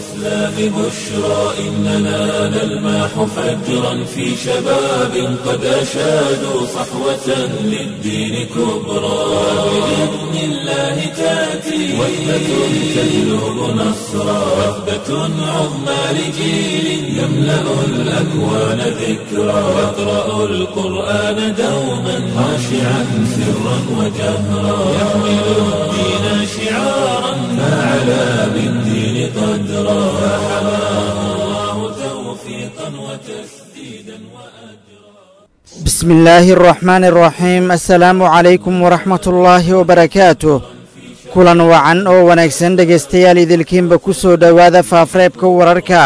الإسلام بشرى إننا نلمح فجرا في شباب قد أشادوا صحوة للدين كبرى بإذن الله تأتي وثبة تجلب نصرا وثبة عظمى لجيل يملأ الأكوان ذكرى يقرأ القرآن دوما خاشعا سرا وجهرا يحمل الدين شعارا فعلى بالدين قدرا فحماه الله توفيقا وتسديدا وأجرا بسم الله الرحمن الرحيم السلaamu calaykum waraxmat ullaahi wabarakaatuh kulan wacan oo wanaagsan dhegaystayaal idilkiinba ku soo dhowaada faafreebka wararka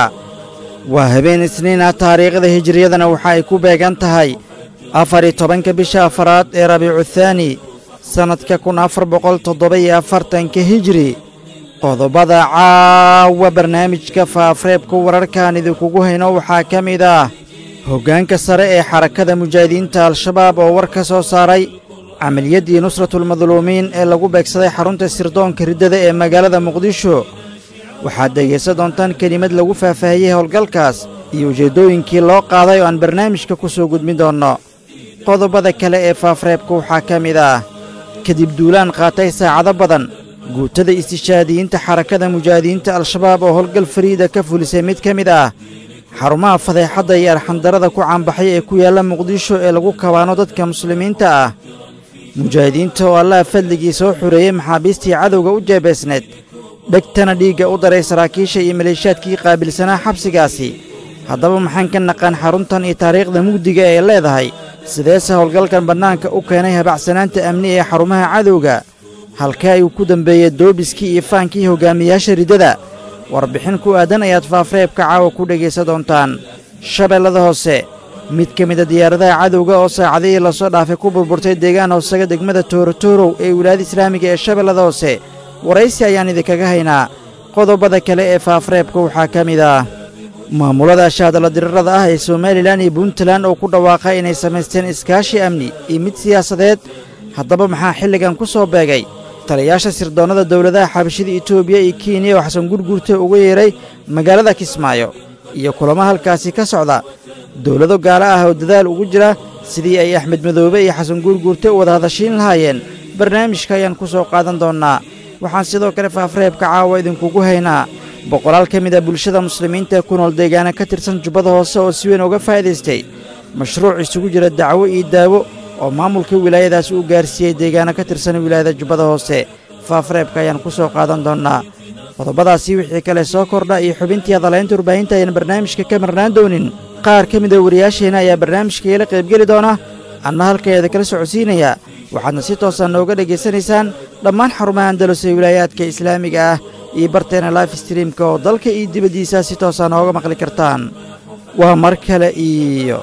waa habeen isniin ah taariikhda hijiriyadana waxa ay ku beegan tahay afar-iyo tobanka bisha afaraad ee rabiicu thaani sannadka kun afar boqol toddoba-iyo afartanka hijiri qodobada caawa barnaamijka faafreebka wararkaan idinkugu hayno waxaa ka mid ah hoggaanka sare ee xarakada mujaahidiinta al-shabaab oo war ka soo saaray camaliyaddii nusratulmadluumiin ee lagu beegsaday xarunta sirdoonka riddada ee magaalada muqdisho waxaad dhegaysan doontaan kelimad lagu faahfaahiyey howlgalkaas iyo ujeeddooyinkii loo qaaday oo aan barnaamijka ku soo gudbin doonno qodobada kale ee faafreebka waxaa ka mid ah kadib duulaan qaatay saacado badan guutada istishaadiyiinta xarakada mujaahidiinta al-shabaab oo howlgal fariida ka fulisay mid ka mid ah xarumaha fadeexadda iyo arxandarrada ku caanbaxay ee ku yaalla muqdisho ee lagu kabaano dadka muslimiinta ah mujaahidiinta oo allaha fadligii soo xureeyey maxaabiistii cadowga u jeebaysneed dhegtana dhiigga u daray saraakiisha iyo maleeshaadkii qaabilsanaa xabsigaasi haddaba maxaan ka naqaan xaruntan iyo taariikhda mugdiga ee leedahay sideese howlgalkan bannaanka u keenay habacsanaanta amni ee xarumaha cadowga halkee ayuu ku dembeeyey doobiskii iyo faankii hoggaamiyaasha riddada warbixin ku aadan ayaad faafreebka caawa ku dhegaysan doontaan shabeellada hoose mid ka mida diyaaradaha cadowga oo saacadihii lasoo dhaafay ku burburtay deegaan hoosaga degmada toorotorow ee wilaayada islaamiga ee shabeellada hoose waraysi ayaan idinkaga haynaa qodobada kale ee faafreebka waxaa ka mid ah maamulada shaadala dirirada ah ee somalilan iyo puntland oo ku dhawaaqay inay samaysteen iskaashi amni iyo mid siyaasadeed haddaba maxaa xilligan ku soo beegay taliyaasha sirdoonnada dowladaha xabashida etoobiya iyo kenya oo xasan gurgurta uga yeedhay magaalada kismaayo iyo kulamo halkaasi ka socda dowlado gaalo ah oo dadaal ugu jira sidii ay axmed madoobe iyo xasan gurgurte u wada hadashiin lahaayeen barnaamijka ayaan ku soo qaadan doonnaa waxaan sidoo kale faafreebka caawa idinkugu haynaa boqolaal ka mid a bulshada muslimiinta ee ku nool deegaana ka tirsan jubbada hoose oo si weyn uga faa'iidaystay mashruuc isugu jira dacwo iyo daawo oo maamulka wilaayadaasi uu gaarsiiyey deegaano ka tirsan wilaayada jubbada hoose faafreebka ayaan ku soo qaadan doonnaa qodobadaasi wixii kale soo kordha iyo xubintii hadalaynta warbaahinta ayaan barnaamijka ka marnaan doonin qaar ka mid a wariyaasheenna ayaa barnaamijka iila qaybgeli doona anna halkaeeda kala socodsiinaya waxaadna si toosaan nooga dhegaysanaysaan dhammaan xarumaha andalus ee wilaayaadka islaamiga ah iyo barteena life streamka oo dalka iyo dibaddiisa si toosaa nooga maqli kartaan waa mar kale iyo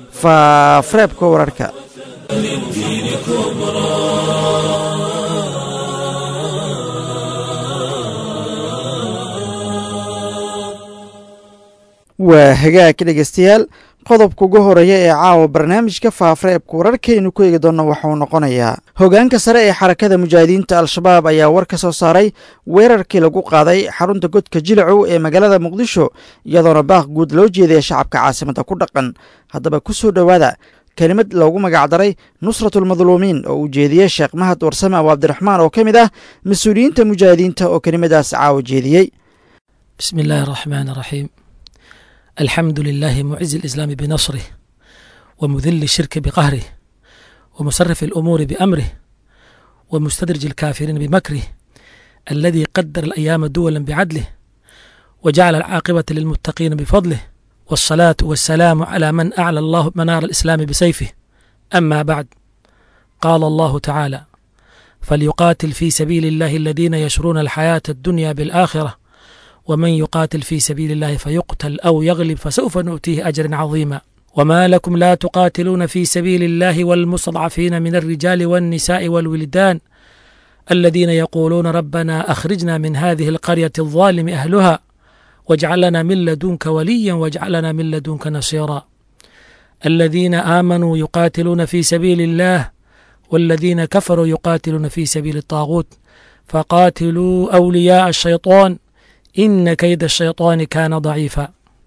faafreebka wararka للدين كبرى waa hagaag dhegaystayaal qodobka ugu horeeya ee caawa barnaamijka faafreebka wararkaynu ku eegi doonno waxauu noqonayaa hoggaanka sare ee xarakada mujaahidiinta al-shabaab ayaa war ka soo saaray weerarkii lagu qaaday xarunta godka jilacow ee magaalada muqdisho iyadoona baaq guud loo jeedaya shacabka caasimadda ku dhaqan haddaba ku soo dhowaada kelimad loogu magacdaray nusratulmadluumiin oo uu jeediyey sheekh mahad warsame abu cabdiraxmaan oo ka mid ah mas-uuliyiinta mujaahidiinta oo kelimadaas caawa jeediyey بسم الله الرحمن الرحيم الحمد لله معز الإسلام بنصره ومذل الشرك بقهره ومصرف الأمور بأمره ومستدرج الكافرين بمكره الذي قدر الأيام دولا بعدله وجعل العاقبة للمتقين بفضله والصلاة والسلام على من أعلى الله منار الإسلام بسيفه أما بعد قال الله تعالى فليقاتل في سبيل الله الذين يشرون الحياة الدنيا بالآخرة ومن يقاتل في سبيل الله فيقتل أو يغلب فسوف نؤتيه أجرا عظيما وما لكم لا تقاتلون في سبيل الله والمستضعفين من الرجال والنساء والولدان الذين يقولون ربنا أخرجنا من هذه القرية الظالم أهلها واجعل لنا من لدنك وليا واجعل لنا من لدنك نصيرا الذين آمنوا يقاتلون في سبيل الله والذين كفروا يقاتلون في سبيل الطاغوت فقاتلوا أولياء الشيطان ina kayda ashayطaani kaana daciifa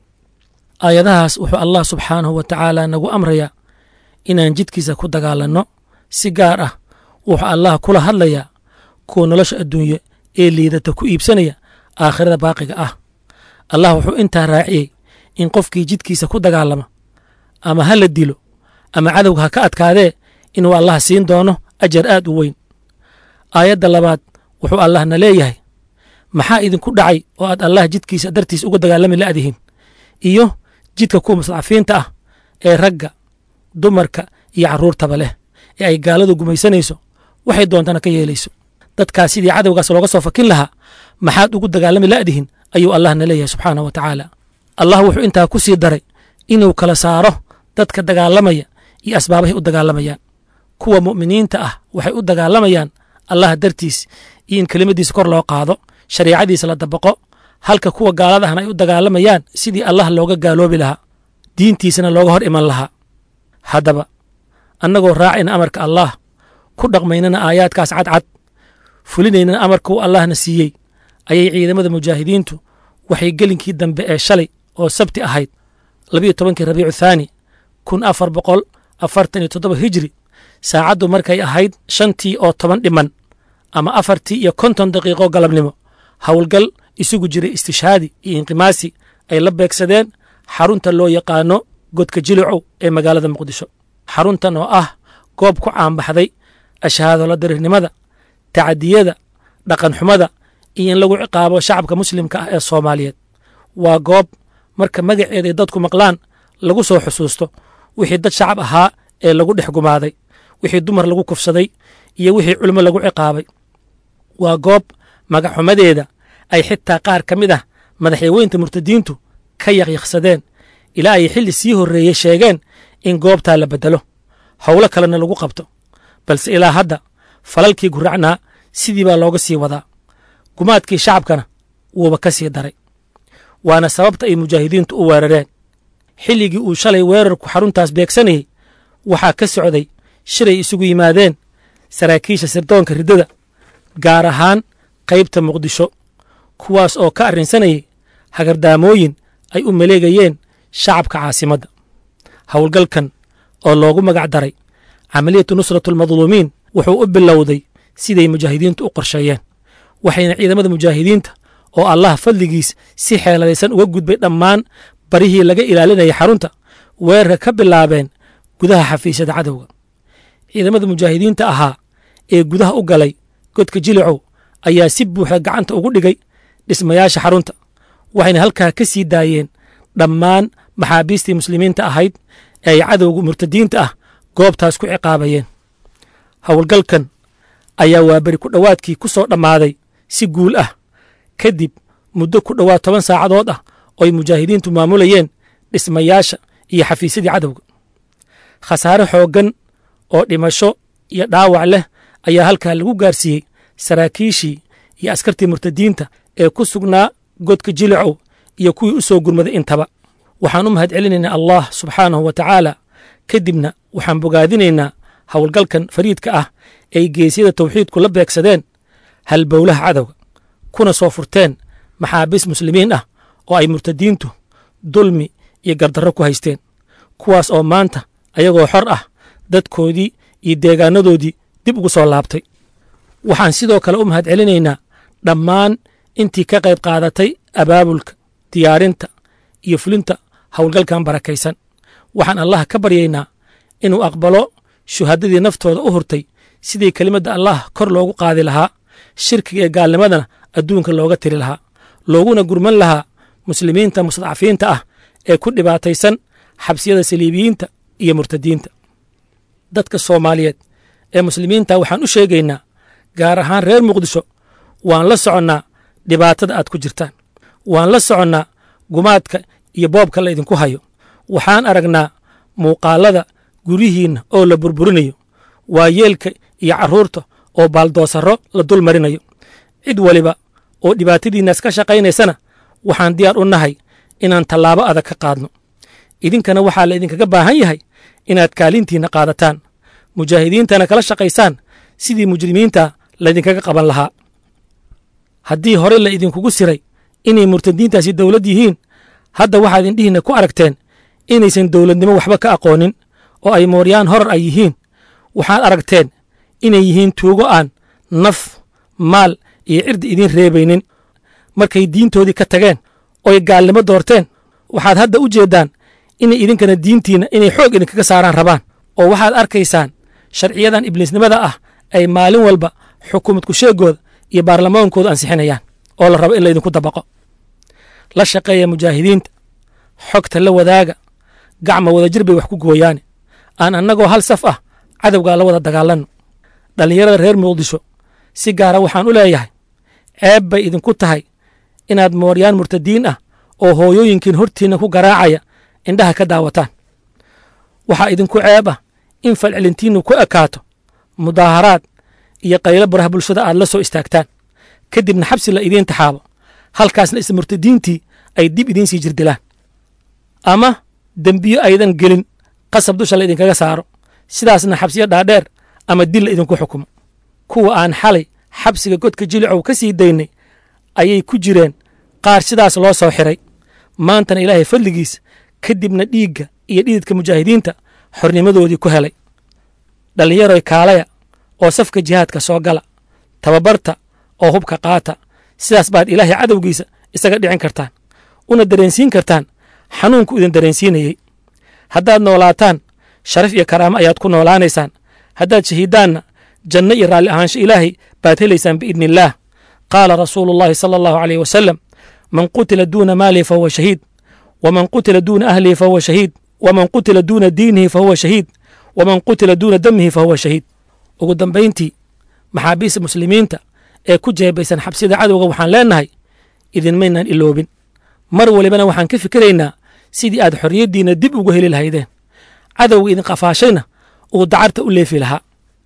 aayadahaas wuxuu allah subxaanahu wa tacaala nagu amrayaa inaan jidkiisa ku dagaalanno si gaar ah wuxuu allah kula hadlayaa kuwa nolosha adduunye ee liidata ku iibsanaya aakhirada baaqiga ah allah wuxuu intaa raaciyey in qofkii jidkiisa ku dagaalama ama ha la dilo ama cadowga ha ka adkaadee inuu allah siin doono ajar aad u weyn aayadda labaad wuxuu allahna leeyahay maxaa idinku dhacay oo aad allah jidkiisa dartiis uga dagaalami la'dihin iyo jidka kuwa mustadcafiinta ah ee ragga dumarka iyo carruurtaba leh ee ay gaaladu gumaysanayso waxay doontana ka yeelayso dadkaas sidii cadowgaas looga soo fakin lahaa maxaad ugu dagaalami la'dihin ayuu allahna leeyahay subxaanah wa tacaala allah wuxuu intaa ku sii daray inuu kala saaro dadka dagaalamaya iyo asbaabahay u dagaalamayaan kuwa mu'miniinta ah waxay u dagaalamayaan allah dartiis iyo in kelimadiisa kor loo qaado shariicadiisa la dabaqo halka kuwa gaalada ahna ay u dagaalamayaan sidii allah looga gaaloobi lahaa diintiisana looga hor iman lahaa haddaba annagoo raacayna amarka allah ku dhaqmaynana aayaadkaas cadcad fulinaynana amarka uu allahna siiyey ayay ciidamada mujaahidiintu waxay gelinkii dambe ee shalay oo sabti ahayd labiyo tobankii rabiicu thaani kun afar boqol afartan iyo toddoba hijri saacaddu markay ahayd shantii oo toban dhiman ama afartii iyo konton daqiiqo galabnimo howlgal isugu jiray istishaadi iyo inqimaasi ay la beegsadeen xarunta loo yaqaano godka jilicow ee magaalada muqdisho xaruntan oo ah goob ku caanbaxday ashahaadola darirnimada tacadiyada dhaqanxumada iyo in lagu ciqaabo shacabka muslimka ah ee soomaaliyeed waa goob marka magaceeda ay dadku maqlaan lagu soo xusuusto wixii dad shacab ahaa ee lagu dhex gumaaday wixii dumar lagu kufsaday iyo wixii culimo lagu ciqaabay waa goob magaxumadeeda ay xitaa qaar ka mid ah madaxyaweynta murtadiintu ka yaqyaqsadeen ilaa ay xilli sii horreeyey sheegeen in goobtaa la beddelo howlo kalena lagu qabto balse ilaa hadda falalkii guracnaa sidii baa looga sii wadaa gumaadkii shacabkana wuuba ka sii daray waana sababta ay mujaahidiintu u weerareen xilligii uu shalay weerarku xaruntaas beegsanayey waxaa ka socday shiray isugu yimaadeen saraakiisha sirdoonka riddada gaar ahaan qaybta muqdisho kuwaas oo ka arrinsanayay hagardaamooyin ay u maleegayeen shacabka caasimadda howlgalkan oo loogu magac daray camaliyatu nusratulmadluumiin wuxuu u bilowday siday mujaahidiintu u qorsheeyeen waxayna ciidamada mujaahidiinta oo allah fadligiis si xeeladaysan uga gudbay dhammaan barihii laga ilaalinayay xarunta weerarka ka bilaabeen gudaha xafiisyada cadowga ciidamada mujaahidiinta ahaa ee gudaha u galay godka jilicow ayaa si buuxda gacanta ugu dhigay dhismayaasha xarunta waxayna halkaa ka sii daayeen dhammaan maxaabiistii muslimiinta ahayd ee ay cadowga murtadiinta ah goobtaas ku ciqaabayeen howlgalkan ayaa waaberi ku dhowaadkii ku soo dhammaaday si guul ah kadib muddo ku dhowaad toban saacadood ah oo ay mujaahidiintu maamulayeen dhismayaasha iyo xafiisyadii cadowga khasaare xooggan oo dhimasho iyo dhaawac leh ayaa halkaa lagu gaarsiiyey saraakiishii iyo askartii murtadiinta ee ku sugnaa godka jilicow iyo kuwii u soo gurmaday intaba waxaan u mahad celinaynaa allah subxaanahu wa tacaala kadibna waxaan bogaadinaynaa howlgalkan fariidka ah ee ay geesyada tawxiidku la beegsadeen halbowlaha cadowga kuna soo furteen maxaabiis muslimiin ah oo ay murtadiintu dulmi iyo gardarro ku haysteen kuwaas oo maanta ayagoo xor ah dadkoodii iyo deegaanadoodii dib ugu soo laabtay waxaan sidoo kale u mahad celinaynaa dhammaan intii ka qayb qaadatay abaabulka diyaarinta iyo fulinta howlgalkan barakaysan waxaan allah ka baryaynaa inuu aqbalo shuhadadii naftooda u hurtay sidii kelimadda allah kor loogu qaadi lahaa shirkiga ee gaalnimadana adduunka looga tiri lahaa looguna gurman lahaa muslimiinta mustadcafiinta ah ee ku dhibaataysan xabsiyada saliibiyiinta iyo murtadiinta dadka soomaaliyeed ee muslimiinta waxaan u sheegaynaa gaar ahaan reer muqdisho waan la soconnaa dhibaatada aad ku jirtaan waan la soconnaa gumaadka iyo boobka la idinku hayo waxaan aragnaa muuqaalada guryihiinna oo la burburinayo waayeelka iyo carruurta oo baaldoosarro la dul marinayo cid waliba oo dhibaatadiinnaas ka shaqaynaysana waxaan diyaar u nahay inaan tallaabo adag ka qaadno idinkana waxaa la idinkaga baahan yahay inaad kaalintiinna qaadataan mujaahidiintana kala shaqaysaan sidii mujrimiinta laydinkaga qaban lahaa haddii hore la idinkugu siray inay murtadiintaasi dowlad yihiin hadda waxaad indhihiinna ku aragteen inaysan dowladnimo waxba ka aqoonin oo ay mooryaan horar ay yihiin waxaad aragteen inay yihiin tuugo aan naf maal iyo cirdi idiin reebaynin markay diintoodii ka tageen oy gaalnimo doorteen waxaad hadda u jeeddaan inay idinkana diintiinna inay xoog idinkaga saaraan rabaan oo waxaad arkaysaan sharciyadan ibliisnimada ah ay maalin walba xukuumadku sheegooda iyo baarlamaankooda ansixinayaan oo la rabo in laydinku dabaqo la shaqeeya mujaahidiinta xogta la wadaaga gacma wadajir bay wax ku gooyaane aan annagoo hal saf ah cadowgaa la wada dagaalanno dhallinyarada reer muqdisho si gaara waxaan u leeyahay ceeb bay idinku tahay inaad mooryaan murtadiin ah oo hooyooyinkiin hortiinna ku garaacaya indhaha ka daawataan waxaa idinku ceeb ah in falcelintiinnu ku ekaato mudaaharaad iyo qaylo baraha bulshada aad la soo istaagtaan kadibna xabsi la idiin taxaabo halkaasna isla murtadiintii ay dib idiin sii jirdilaan ama dembiyo aydan gelin qasab dusha la idinkaga saaro sidaasna xabsiyo dhaadheer ama dil la idinku xukumo kuwa aan xalay xabsiga godka jilicow ka sii daynay ayay ku jireen qaar sidaas loo soo xiray maantana ilaahay fadligiis kadibna dhiigga iyo dhididka mujaahidiinta xornimadoodii ku helay dhallinyaroy kaalaya oo safka jihaadka soo gala tababarta oo hubka qaata sidaas baad ilaahay cadowgiisa isaga dhicin kartaan una dareensiin kartaan xanuunku idin dareensiinayey haddaad noolaataan sharaf iyo karaamo ayaad ku noolaanaysaan haddaad shahiiddaanna janno iyo raalli ahaansho ilaahay baad helaysaan biidni illaah qaala rasuulu llaahi sala allahu aleyh wasalam man qutila duuna maalihi fahuwa shahiid waman qutila duuna ahlihi fahuwa shahiid waman qutila duuna diinihi fahuwa shahiid waman qutila duuna damihi fahuwa shahiid ugu dambayntii maxaabiista muslimiinta ee ku jeebaysan xabsida cadowga waxaan leennahay idinmaynaan iloobin mar walibana waxaan ka fikiraynaa sidii aad xorriyaddiinna dib ugu heli lahaydeen cadowga idin qafaashayna uu dacarta u leefi lahaa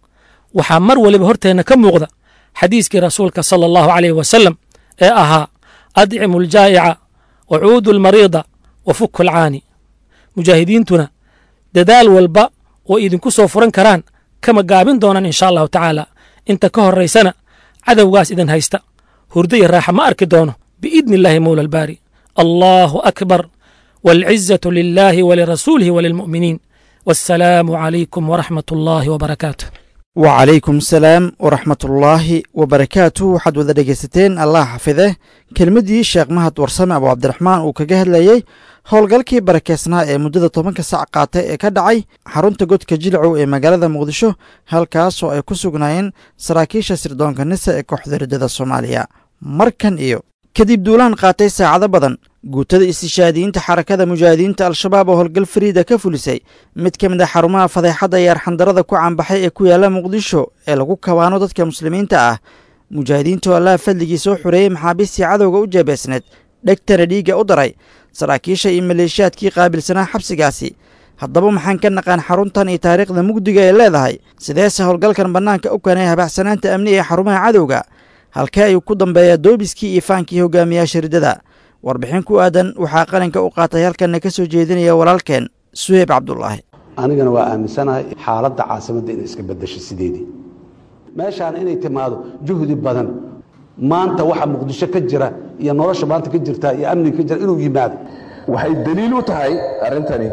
waxaa mar waliba horteenna ka muuqda xadiiskii rasuulka sala allahu caleyh wasalam ee ahaa adcimu aljaa'ica wa cuudu almariida wa fuku alcaani mujaahidiintuna dadaal walba oo idinku soo furan karaan kama gaabin doonaan insha allahu tacaala inta ka horraysana cadowgaas idin haysta hurdo iyo raaxa ma arki doono biidni illaahi mowla albaari allaahu akbar waalcizatu lilaahi walirasuulihi walilmu'miniin wassalaamu calaykum waraxmat ullaahi wabarakaatu wacalaykum asalaam waraxmatullaahi wabarakaatu waxaad wada dhegaysateen allah xafide kelmaddii sheekh mahad warsame abu cabdiraxmaan uu kaga hadlayey howlgalkii barakeysnaa ee muddada tobanka sac qaatay ee ka dhacay xarunta godka jilcow ee magaalada muqdisho halkaas oo ay ku sugnaayeen saraakiisha sirdoonka nisa ee kooxda riddada soomaaliya markan iyo kadib duulaan qaatay saacado badan guutada istishaadiyiinta xarakada mujaahidiinta al-shabaab oo howlgal fariida ka fulisay mid ka mid a xarumaha fadeexadda iyo arxandarada ku caanbaxay ee ku yaalla muqdisho ee lagu kabaano dadka muslimiinta ah mujaahidiinta oo allaha fadligii soo xoreeyey maxaabiistii cadowga u jeebeysneed dhegtana dhiigga u daray saraakiisha iyo maleeshiyaadkii qaabilsanaa xabsigaasi haddaba maxaan ka naqaan xaruntan iyo taariikhda mugdiga ee leedahay sideese howlgalkan bannaanka u keenay habaxsanaanta amni ee xarumaha cadowga halkee ayuu ku dambeeyaa doobiskii iyo faankii hogaamiyaasha riddada warbixin ku aadan waxaa qalinka u qaatay halkanna ka soo jeedinaya walaalkeen suheyb cabdulaahi anigana waa aaminsanahay xaaladda caasimadda inay iska beddesho sideedii meeshaan inay timaado juhdi badan maanta waxa muqdisho ka jira iyo nolosha maanta ka jirta iyo amniga ka jira inuu yimaado waxay daliil u tahay arrintani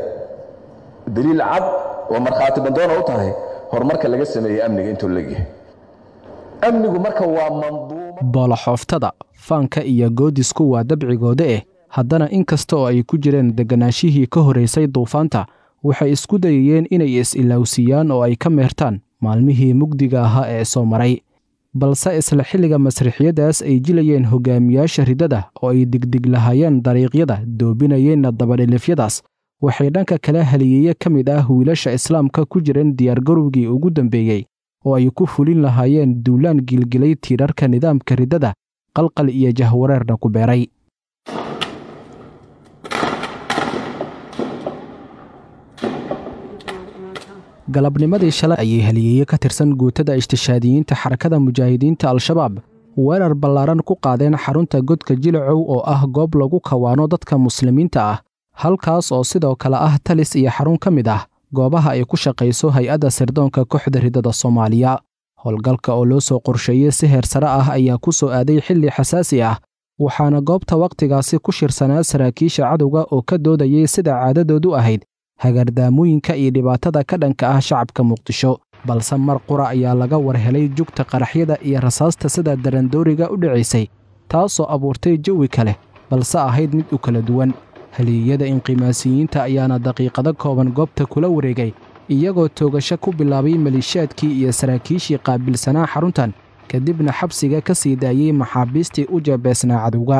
daliil cad oo markhaati bandoona u tahay horumarka laga sameeyey amniga intuu legyahay amnigu marka waa manduuma booloxooftada faanka iyo goodisku waa dabcigooda eh haddana in kasta oo ay ku jireen degganaashihii ka horraysay duufaanta waxay isku dayayeen inay is-ilowsiiyaan oo ay ka meertaan maalmihii mugdiga ahaa ee soo maray balse isla xilliga masriixyadaas ay jilayeen hogaamiyaasha riddada oo ay digdig lahaayeen dariiqyada doobinayeenna dabadhilifyadaas waxay dhanka kale haliyeeye ka mid ah wiilasha islaamka ku jireen diyaargarowgii ugu dambeeyey oo ay ku fulin lahaayeen duulaan gilgilay tiirarka nidaamka riddada qalqal iyo jahwareerna ku beeray galabnimadii shalay ayay haliyeeye ka tirsan guutada ishtishaadiyiinta xarakada mujaahidiinta al-shabaab weerar ballaaran ku qaadeen xarunta godka jilacow oo ah goob lagu kawaano dadka muslimiinta ah halkaas oo sidoo kale ah talis iyo xarun ka mid ah goobaha ay ku shaqayso hay-adda sirdoonka kooxda riddada soomaaliya howlgalka oo loo soo qorsheeyey si heer sare ah ayaa ku soo aaday xilli xasaasi ah waxaana goobta wakhtigaasi ku shirsanaa saraakiisha cadowga oo ka doodayay sida caadadoodu ahayd hagaardaamooyinka iyo dhibaatada ka dhanka ah shacabka muqdisho balse mar qura ayaa laga war helay jugta qaraxyada iyo rasaasta sida darandooriga u dhacaysay taasoo abuurtay jawi kale balse ahayd mid u kala duwan haliyeyada inqimaasiyiinta ayaana daqiiqado kooban goobta kula wareegay iyagoo toogasho ku bilaabay maliishaadkii iyo saraakiishii qaabilsanaa xaruntan kadibna xabsiga ka sii daayey maxaabiistii u jeebeesnaa cadowga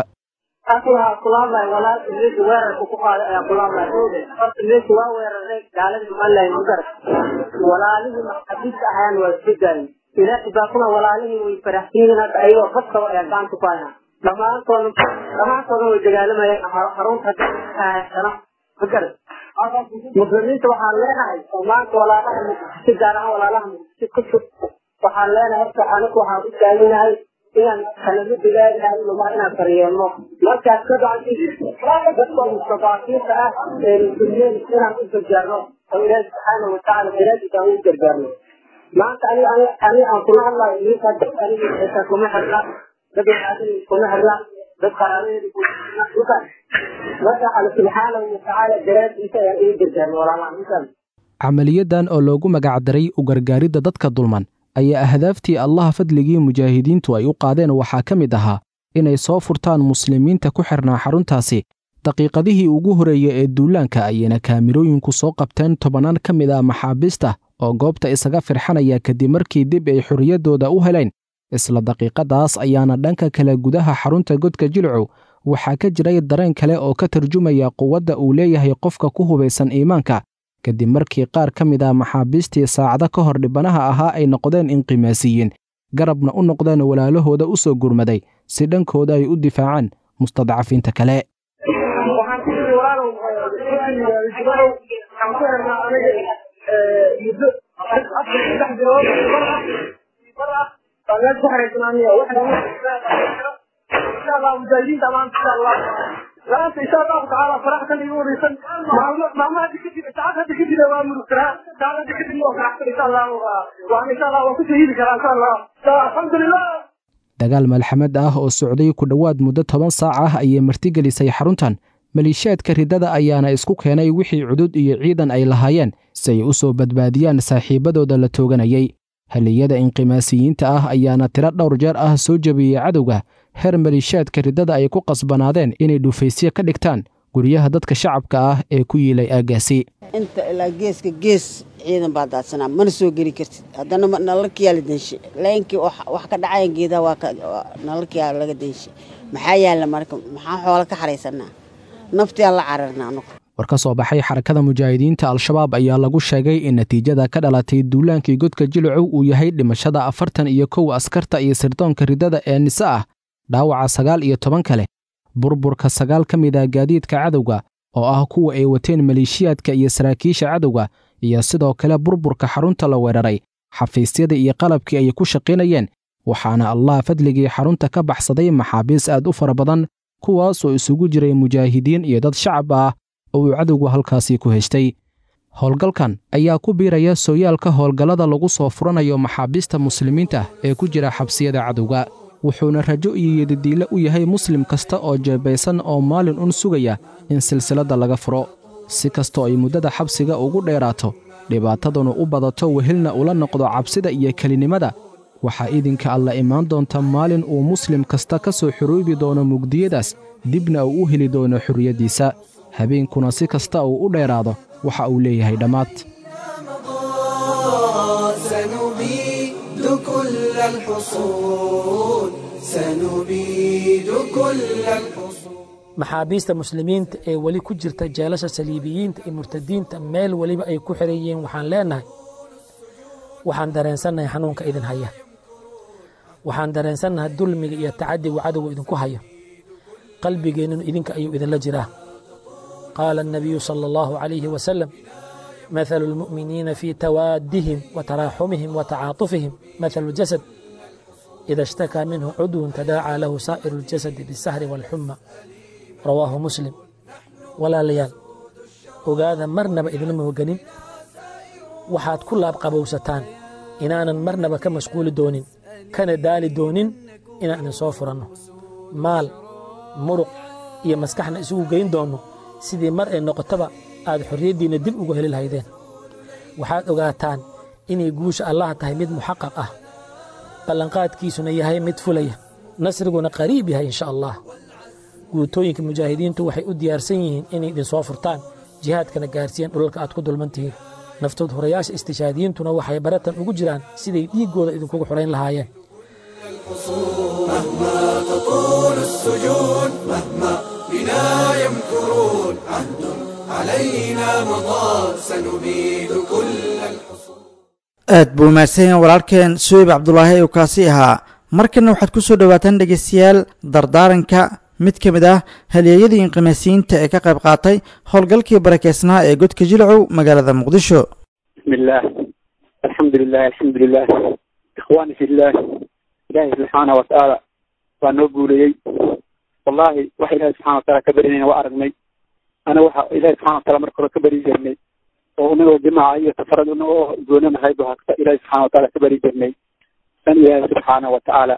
waxaa kulaadlay walaalka meesha weerarka ku qaaday ayaa kulaadlay horta meesha waa weeraray gaaladii malayn magar walaalihii maxaabiista ahayan waa iska daayin ilaahi baa kuna walaalihii way faraxsiinin hadda ayagoo badkaba ayaa gacanta ku hayaa dhammaantooda dhammaantooda way dagaalamayeen xarunta haysana magar muslimiinta waxaan leenahay oo maanta walaalaha muqdisho gaar ahaan walaalaha muqdisho ku jir waxaan leenahay horta anigu waxaan u taaganahay inaan kalama digaagahay luma inaan daryeelno markaas ka bacdi dadka mustadaafiinta ah ee muslimiin inaan u gargaarno oo ilaahi subxaana watacaala daraadiisa aan u gargaarno maanta ani ani aan kula hadlayo idinka dad aniga xitaa kuma xirna dad waxaadin kuma xirna dad qaraabadeeda kuma marka alle subxaanahu watacaala daraadiisa ayaan ugu gargaarno walaalaha intaan camaliyadan oo loogu magacdaray u gargaaridda dadka dulman ayaa ahdaaftii allaha fadligii mujaahidiintu ay u qaadeen waxaa ka mid ahaa inay soo furtaan muslimiinta ku xirnaa xaruntaasi daqiiqadihii ugu horreeyey ee duulaanka ayayna kaamirooyinku soo qabteen tobannaan ka mid ah maxaabiista oo goobta isaga firxanaya kadib markii dib ay xorriyaddooda u heleen isla daqiiqadaas ayaana dhanka kale gudaha xarunta godka jilcu waxaa ka jiray dareen kale oo ka tarjumaya quwadda uu leeyahay qofka ku hubaysan iimaanka kadib markii qaar ka mid ah maxaabiistii saacado ka hor dhibanaha ahaa ay noqdeen inqimaasiyiin garabna u noqdeen walaalahooda u soo gurmaday si dhankooda ay u difaacaan mustadcafiinta kale waxaan ku yiri walaalow jibarow waxaan ku hernaa aniga muddo afar saddex bilood bar ah baa meel ku xaraysanaaniya insha allah mujaahidiinta maanta insha allah maanta insha allahu tacaala faraxsan igu wareysan maalmo maalmo hadda kadib saacad hadda kadib waa murugsanaa saacad hadda kadib waa faraxsan insha allah waan insha allah waan kusoo hili karaa insha allah alxamdulilah dagaal malxamad ah oo socday ku dhowaad muddo toban saac ah ayay martigelisay xaruntan maliishaadka riddada ayaana isku keenay wixii cudud iyo ciidan ay lahaayeen si ay u soo badbaadiyaan saaxiibbadooda la tooganayay haliyada inqimaasiyiinta ah ayaana tiro dhowr jeer ah soo jebiyey cadowga heer maliishaadka riddada ay ku qasbanaadeen inay dhufaysyo ka dhigtaan guryaha dadka shacabka ah ee ku yiilay aaggaasi inta ilaa geeska gees ciidan baa daadsanaa mana soo geli kartid haddana nalalkiyaa la denshe laayinkii wax ka dhacayan geedaha waa nalalkiyaa laga denshe maxaa yaalla marka maxaa xoola ka xaraysanaa naftiyaa la cararna anugu war ka soo baxay xarakada mujaahidiinta al-shabaab ayaa lagu sheegay in natiijada ka dhalatay duulaankii godka jilcow uu yahay dhimashada afartan iyo kow askarta iyo sirdoonka riddada ee nise ah dhaawaca sagaal iyo toban kale burburka sagaal ka mid ah gaadiidka cadowga oo ah kuwa ay wateen maleeshiyaadka iyo saraakiisha cadowga iyo sidoo kale burburka xarunta la weeraray xafiisyada iyo qalabkii ay ku shaqaynayeen waxaana allah fadligii xarunta ka baxsaday maxaabiis aad u fara badan kuwaasoo isugu jiray mujaahidiin iyo dad shacab ah oo uu cadowgu halkaasi ku heshtay howlgalkan ayaa ku biiraya sooyaalka howlgallada lagu soo furanayo maxaabiista muslimiinta ee ku jira xabsiyada cadowga wuxuuna rajo iyo yedidiille u yahay muslim kasta oo jeebaysan oo maalin un sugaya in silsiladda laga furo si kastoo ay muddada xabsiga ugu dheeraato dhibaataduna u badato wehelna ula noqdo cabsida iyo kelinimada waxaa idinka alla imaan doonta maalin uu muslim kasta ka soo xoroobi doono mugdiyadaas dibna uu u heli doono xorriyaddiisa habeenkuna si kasta uu u dheeraado waxa uu leeyahay dhammaad سنبيد كل الحصون سنبيد كل الحصون maxaabiista muslimiinta ee weli ku jirta jeelasha saliibiyiinta iyo murtadiinta meel weliba ay ku xiran yihiin waxaan leenahay waxaan dareensannahay xanuunka idin haya waxaan dareensannahay dulmiga iyo tacadiga cadowga idinku hayo qalbigeenninu idinka ayuu idinla jiraa qaala الnabiyu salى اllahu عalayhi wasalam مثل المؤمنين في توادهم وتراحمهم وتعاطفهم مثل الجسد إذا اشتكى منه عضو تداعى له سائر الجسد بالسهر والحمى رواه مسلم ولا ليال ogaada marnaba idinlama hoganin waxaad ku laabqabowsataan inaanan marnaba ka mashquuli doonin kana daali doonin inaan idin soo furanno maal muruq iyo maskaxna isugu geyn doonno sidii mar ay noqotaba aad xorriyaddiinna dib ugu heli lahaydeen waxaad ogaataan inay guusha allah tahay mid muxaqaq ah ballanqaadkiisuna yahay mid fulaya nasriguna qariib yahay insha allah guutooyinka mujaahidiintu waxay u diyaarsan yihiin inay idinsoo furtaan jihaadkana gaarsiiyaan dhulalka aad ku dulman tihiin naftood horayaasha istishaadiyiintuna waxay baratan ugu jiraan siday dhiiggooda idinkugu xurayn lahaayeen مهما تطول السجون مهما بنا يمكرون عهد علينا مضى سنبيد كل الحصون aad buu mahadsan yahay walaalkeen suweyb cabdulaahi uu kaasi ahaa markanna waxaad ku soo dhowaataan dhegeystayaal dardaaranka mid ka mid ah halyeeyadii inqimaasiyiinta ee ka qayb qaatay howlgalkii barakeysnaa ee godka jilcow magaalada muqdisho بسم الله الحمد لله الحمد لله إخواني في الله إلهي سبحانه وتعالى وأنه قولي والله وحي إلهي سبحانه وتعالى كبرني وأرغني أنا وحا إلهي سبحانه وتعالى مركز كبري جرني وأنه جماعة يتفرد أنه قولنا هيدو هكذا إلهي سبحانه وتعالى كبري جرني أن إلهي سبحانه وتعالى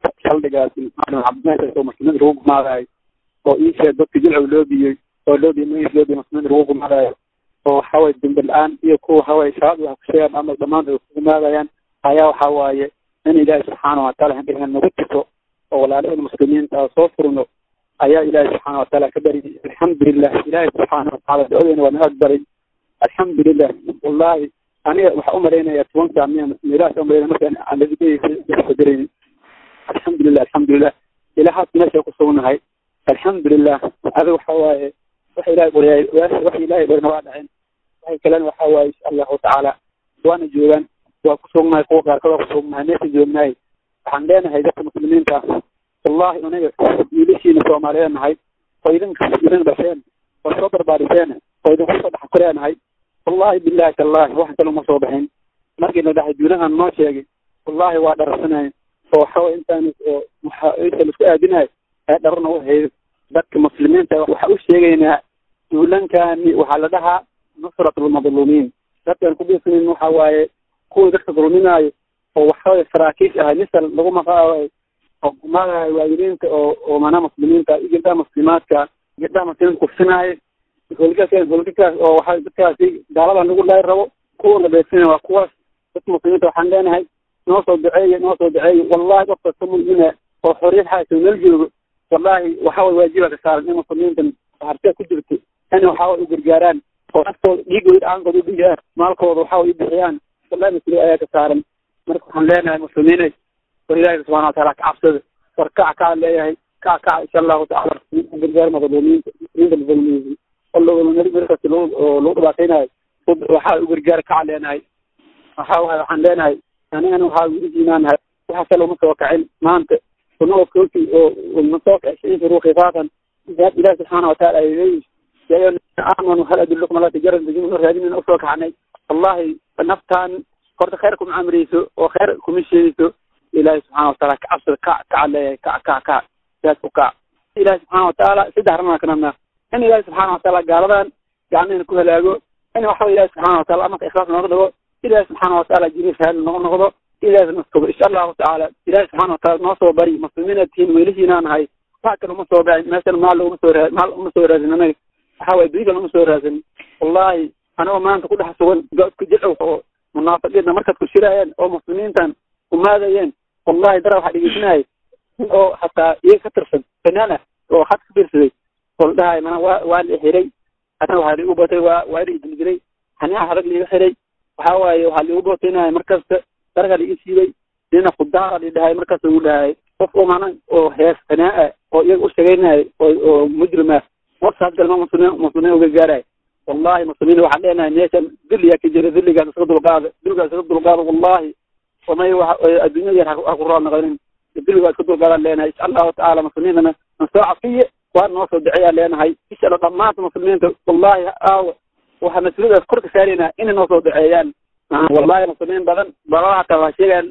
شلقات أنا عبد الله سوى مسلمين روق ما راي وإيشا دوك جلعو لوبي ولوبي ميش لوبي مسلمين روق ما راي oo waxaway dembi la-aan iyo kuwa haway shabaab wax ku sheegaan ama dhammaan ay ku imaadayaan ayaa waxa waaye in ilaahi subxaana wataala hindhigan nagu jirto oo walaalaheen muslimiinta soo furno ayaa ilaahi subxaana wataala ka bari alxamdulilah ilaahi subxaana wataala ducadeena waa naga aqbalay alxamdulilah wallahi aniga waxaa umalaynaya tobanka miya ilaas umalayna markaan aanadigadarayni alxamdulilah alxamdulilah ilahaas meesha ku sugnahay alxamdulilah adiga waxa waaye waxa ilahay qoryaay waxa ilahay qorna waa dhaceen waxay kalena waxa waaye insha allahu tacaala waana joogaan waa ku sugnahay kuwa qaarkood waa ku sugnahay meesha joognahay waxaan leenahay dadka muslimiinta ah wallahi aniga wiilashiina soomaaliyeed nahay oo idinka idin dhasheen oo soo barbaariseen oo idinku soo dhex koreenahay wallahi billahi tallahi wax kale uma soo baxin markii la dhahay duunahan noo sheegay wallahi waa dharsanay oo waxaway intaan oo inta laisku aadinahay ee dharna u haydo dadka muslimiinta waxa u sheegaynaa duulankani waxaa la dhahaa nusrat lmadluumiin dadkan ku dhisanin waxa waaye kuwii dadka dulminaayo oo waxaway saraakiish ahay misal lagu maqaayo oo gumadahay waalidiinta oo oo mana muslimiinta iyo gabdhaha muslimaadka gabdhaha muslimiinta kufsinaayo holgakaas holgakaas oo waxa dadkaasi gaalada nagu laay rabo kuwana beegsina waa kuwaas dadka muslimiinta waxaan leenahay noo soo duceeya noo soo duceeya wallahi qof kasta mu'mina oo xorriyad haysa meel joogo wallahi waxa way waajiba ka saaran in muslimiintan hartee ku jirto in waxa way u gargaaraan oo naftooda dhiigooda dhacaankooda u dhigayaan maalkooda waxa way u bixiyaan wallahi mas-uuliya ayaa ka saaran marka waxaan leenahay muslimiinay war ilaahi subxana wataala ka cabsada war kac kaa leeyahay kac kac insha allahu tacala gargaar madluumiinta muslimiinta madluumiyiin markaas oo lagu dhibaataynayo waxaa u gargaar kac leenahay waxa waay waxaan leenahay anigana waxaa wilijiinaanahay waxa kale uma soo kacin maanta kunoo kooti oo masoo kacsiin firu khifaafan ilaah subxaana wataala ay leeyihi يا أيها الذين آمنوا هل أدلكم على تجارة تجيبون رهادين أسوى كعني والله نفتان قرد خيركم عمريسو وخيركم الشيسو إلهي سبحانه وتعالى كعصر كع كع كع كع كع ياسو كع إلهي سبحانه وتعالى سدهرنا كنا إن إلهي سبحانه وتعالى قال لنا يعني نكون لاجو إن وحول إلهي سبحانه وتعالى أمك إخلاص نغضبه إلهي سبحانه وتعالى جريس هذا نغضبه إلهي نسكب إن شاء الله تعالى إلهي سبحانه وتعالى نصر بري مسلمين التين ويلشينا هاي فاكر مصر بعد مثلا مال مصر مال مصر هذا waxa waye beriga lama soo raadsan wallahi anagoo maanta ku dhex sugan godka jilcow oo munaafiqiinta markaad ku shiraayeen oo muslimiintan umaadayeen wallahi dara waxaa dhegeysanayay oo hataa iyaga ka tirsan fanaan ah oo had ka fiirsaday oo la dhahay mana waa waa la xiray hadna waxaa liigu batay waa waa ila idildiray haniha adag liiga xiray waxa waaye waxaa liigu bataynaya markasta daraga liiga siibay nina khudaara li dhahay markaas ugu dhahay qof oo mana oo hees fanaa ah oo iyaga u sheegaynaya oo oo mujrim ah وصل كلمة مسلمين مسلمين وقاري والله مسلمين وحد لنا نيشان ذلي كجري ذلي قاعد يسقط القاضي ذلي قاعد يسقط القاضي والله وما يوح الدنيا يرحق أقران غيرين ذلي قاعد يسقط القاضي لنا إن شاء الله تعالى مسلمين أنا نستوعب فيه وأنا نوصل دعية لنا هاي إن شاء الله ضمات مسلمين والله أو وحمسلين أذكرك سالنا إن نوصل دعيان والله مسلمين بدن براحة وشيئا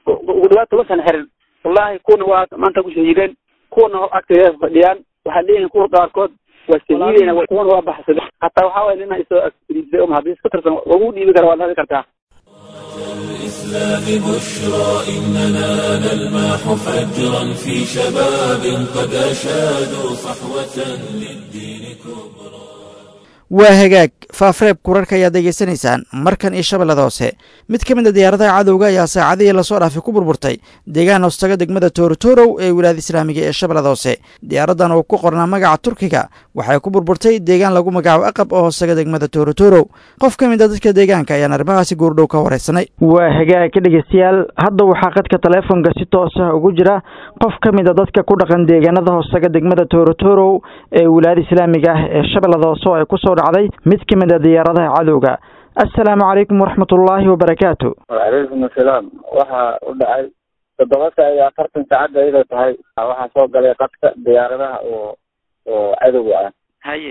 ودوات وسن حرن والله يكون وقت ما أنت كشهيدين كون أكتر يصدقيان وحليهم كور قاركود wasahiidayna kuwan waa baxsada hataa waxaa waye inaa isoo agrisay um haddii iska tirsan ugu dhiibi kara waad hadi kartaa الإسلام بشرى إننا نلمح فجرا في شباب قد أشادوا صحوة للدين كبرى waa hagaag faafreeb kurarka ayaad degeysanaysaan markan iyo shabeellada hoose mid ka mid a diyaaradaha cadowga ayaa saacadihii lasoo dhaafay ku burburtay deegaan hoostaga degmada toorotorow ee wilaayada islaamiga ee shabeellada hoose diyaaradan oo ku qornaa magaca turkiga waxay ku burburtay deegaan lagu magacaabo aqab oo hoostaga degmada toorotorow qof ka mid a dadka deegaanka ayaan arrimahaasi goordhow ka wareysanay waa hagaag dhegeystayaal hadda waxaa qadka taleefonka si toos ah ugu jira qof ka mid a dadka ku dhaqan deegaanada hoostaga degmada toorotorow ee wilaayada islaamiga ah ee shabeellada hoose oo ay kusoo dhacday mid ka mid a diyaaradaha cadowga assalaamu calaykum waraxmatullaahi wabarakaatu wacalaykum asalaam waxaa u dhacay toddoba saa iyo afartan saacadda iyadoo tahay waxaa soo galay qadka diyaaradaha oo oo cadowga ah haye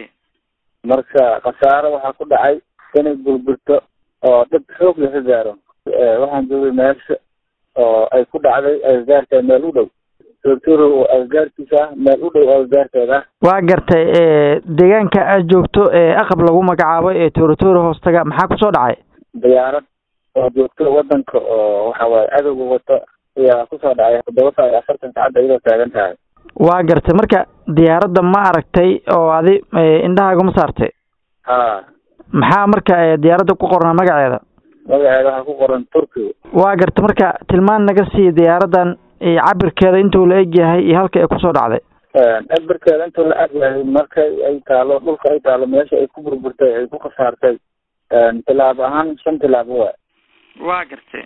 marka khasaaro waxaa ku dhacay inay burburto oo dhib xoog laga gaaro waxaan joogay meesha oo ay ku dhacday agagaarka meel u dhow tortoro oo agagaarkiisa ah meel u dhow agagaarkeeda ah waa gartay deegaanka aad joogto ee aqab lagu magacaabo ee toorotoro hoostaga maxaa kusoo dhacay diyaarad oo joogto wadanka oo waxa waaye cadowga wato ayaa kusoo dhacay toddoba saa iyo afartan saacadda iyadoo taagan tahay waa gartay marka diyaaradda ma aragtay oo adi indhahaaga ma saartay ha maxaa marka diyaaradda ku qornaa magaceeda magaceeda waxaa ku qoran turkiga waa gartay marka tilmaan naga sii diyaaraddan cabirkeeda intuu la eg yahay iyo halka ay kusoo dhacday cabirkeeda intuu la eg yahay markay ay taalo dhulka ay taalo meesha ay ku burburtay ay ku khasaartay tilaabo ahaan shan tilaabo waa waa gartay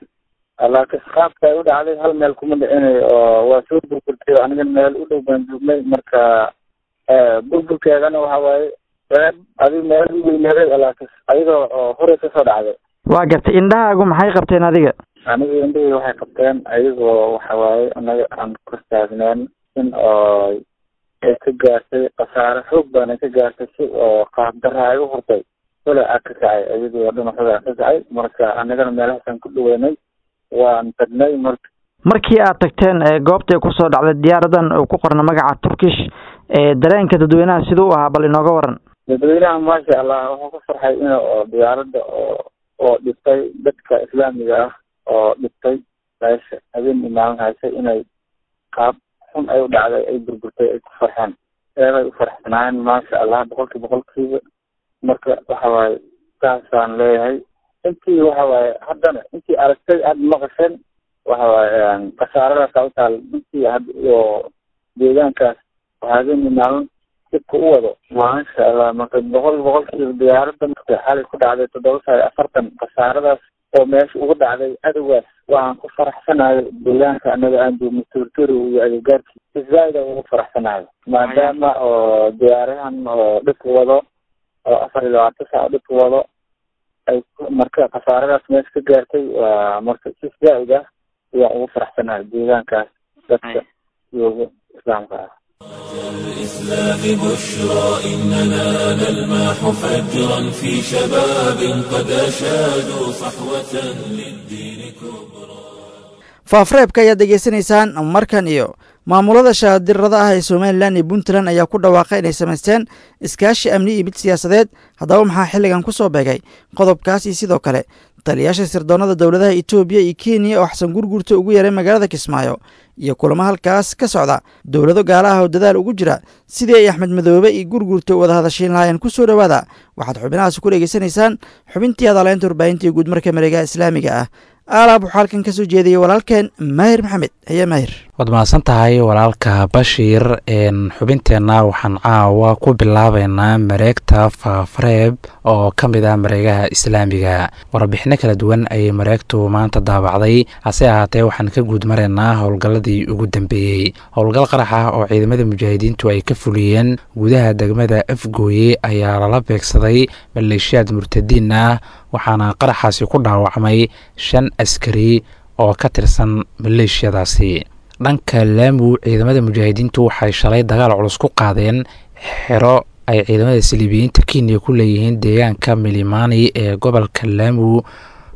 laakiin qaabka ay u dhacday hal meel kuma dhicinayo oo waa soo burburtay aniga meel u dhow baan joognay marka burburkeedana waxa waaye qeyb adig meel u weyneeday laakiin ayadoo oo horey kasoo dhacday waa gartay indhahaagu maxay qabteen adiga aniga indhahii waxay qabteen ayagoo waxa waaye anaga aan kor taagneen in oo ay ka gaartay khasaare xoog badan ay ka gaartay si oo qaabdara ay u hurtay kole a ka kacay ayadoo dhinaxada ka kacay marka anagana meelahaasaan ku dhaweynay waan tagnay marka markii aad tagteen goobtay kusoo dhacday diyaaradan oo ku qorna magaca turkish dareenka dadweynaha siduu u ahaa bal inooga waran dadweynaha maasha allah wuxuu ku farxay in oo diyaaradda oo oo dhibtay dadka islaamiga ah oo dhibtay meesha habeen imaalan haysay inay qaab xun ay u dhacday ay burburtay ay ku farxeen eeday u farxsanaayeen maasha allah boqolkii boqolkiiba marka waxa waaye saasaan leeyahay intii waxa waaye haddana intii aragtay aada maqasheen waxa waaye khasaaradaasa u taal intii had iyo deegaankaas habeen imaalan dibka u wado maasha allah marka boqol boqolkiiba diyaaradda marka xalay ku dhacday toddoba saa iyo afartan khasaaradaas oo meesha ugu dhacday cadowgaas waxaan ku faraxsanayo deegaanka anaga aan joogno tortoro iyo agagaarkii zaaid aan ugu faraxsanayo maadaama oo diyaarahan oo dhibka wado oo afar iyo labaatan saac dhibka wado ay marka khasaaradaas meesha ka gaartay waa marka si zaaid ah ayaan ugu faraxsanayo deegaankaas dadka jooga islaamka ah الإسلام بشرى إننا نلمح فجرا في شباب قد أشادوا صحوة للدين كبرى faafreebka ayaad degeysanaysaan markan iyo maamulada shaadirada ah ee somalilan iyo puntland ayaa ku dhawaaqay inay samaysteen iskaashi amni iyo mid siyaasadeed haddaba maxaa xilligan ku soo beegay qodobkaas iyo sidoo kale taliyaasha sirdoonnada dowladaha etoobiya iyo kenya oo xasan gurgurta ugu yaray magaalada kismaayo iyo kulamo halkaas ka socda dowlado gaala ah oo dadaal ugu jira sidii ay axmed madoobe iyo gurgurta u wada hadashiin lahaayeen ku soo dhowaada waxaad xubinahaasi ku dhegeysanaysaan xubintii adaleynta warbaahinta iyo guudmarka mareegaha islaamiga ah aalaab waxaa halkan ka soo jeediyey walaalkeen maahir maxamed heye maahir waad mahadsan tahay walaalka bashiir xubinteenna waxaan caawa ku bilaabeynaa mareegta faafareeb oo ka mid ah mareegaha islaamiga warbixino kala duwan ayay mareegtu maanta daabacday hase ahaatee waxaan ka guud maraynaa howlgalladii ugu dambeeyey howlgal qarax ah oo ciidamada mujaahidiintu ay ka fuliyeen gudaha degmada afgooye ayaa lala beegsaday maleeshiyaad murtadiin ah waxaana qaraxaasi ku dhaawacmay shan askari oo ka tirsan maleeshiyadaasi dhanka laamu ciidamada mujaahidiintu waxay shalay dagaal culus ku qaadeen xero ay ciidamada saliibiyiinta kenya ku leeyihiin deegaanka milimani ee gobolka laamu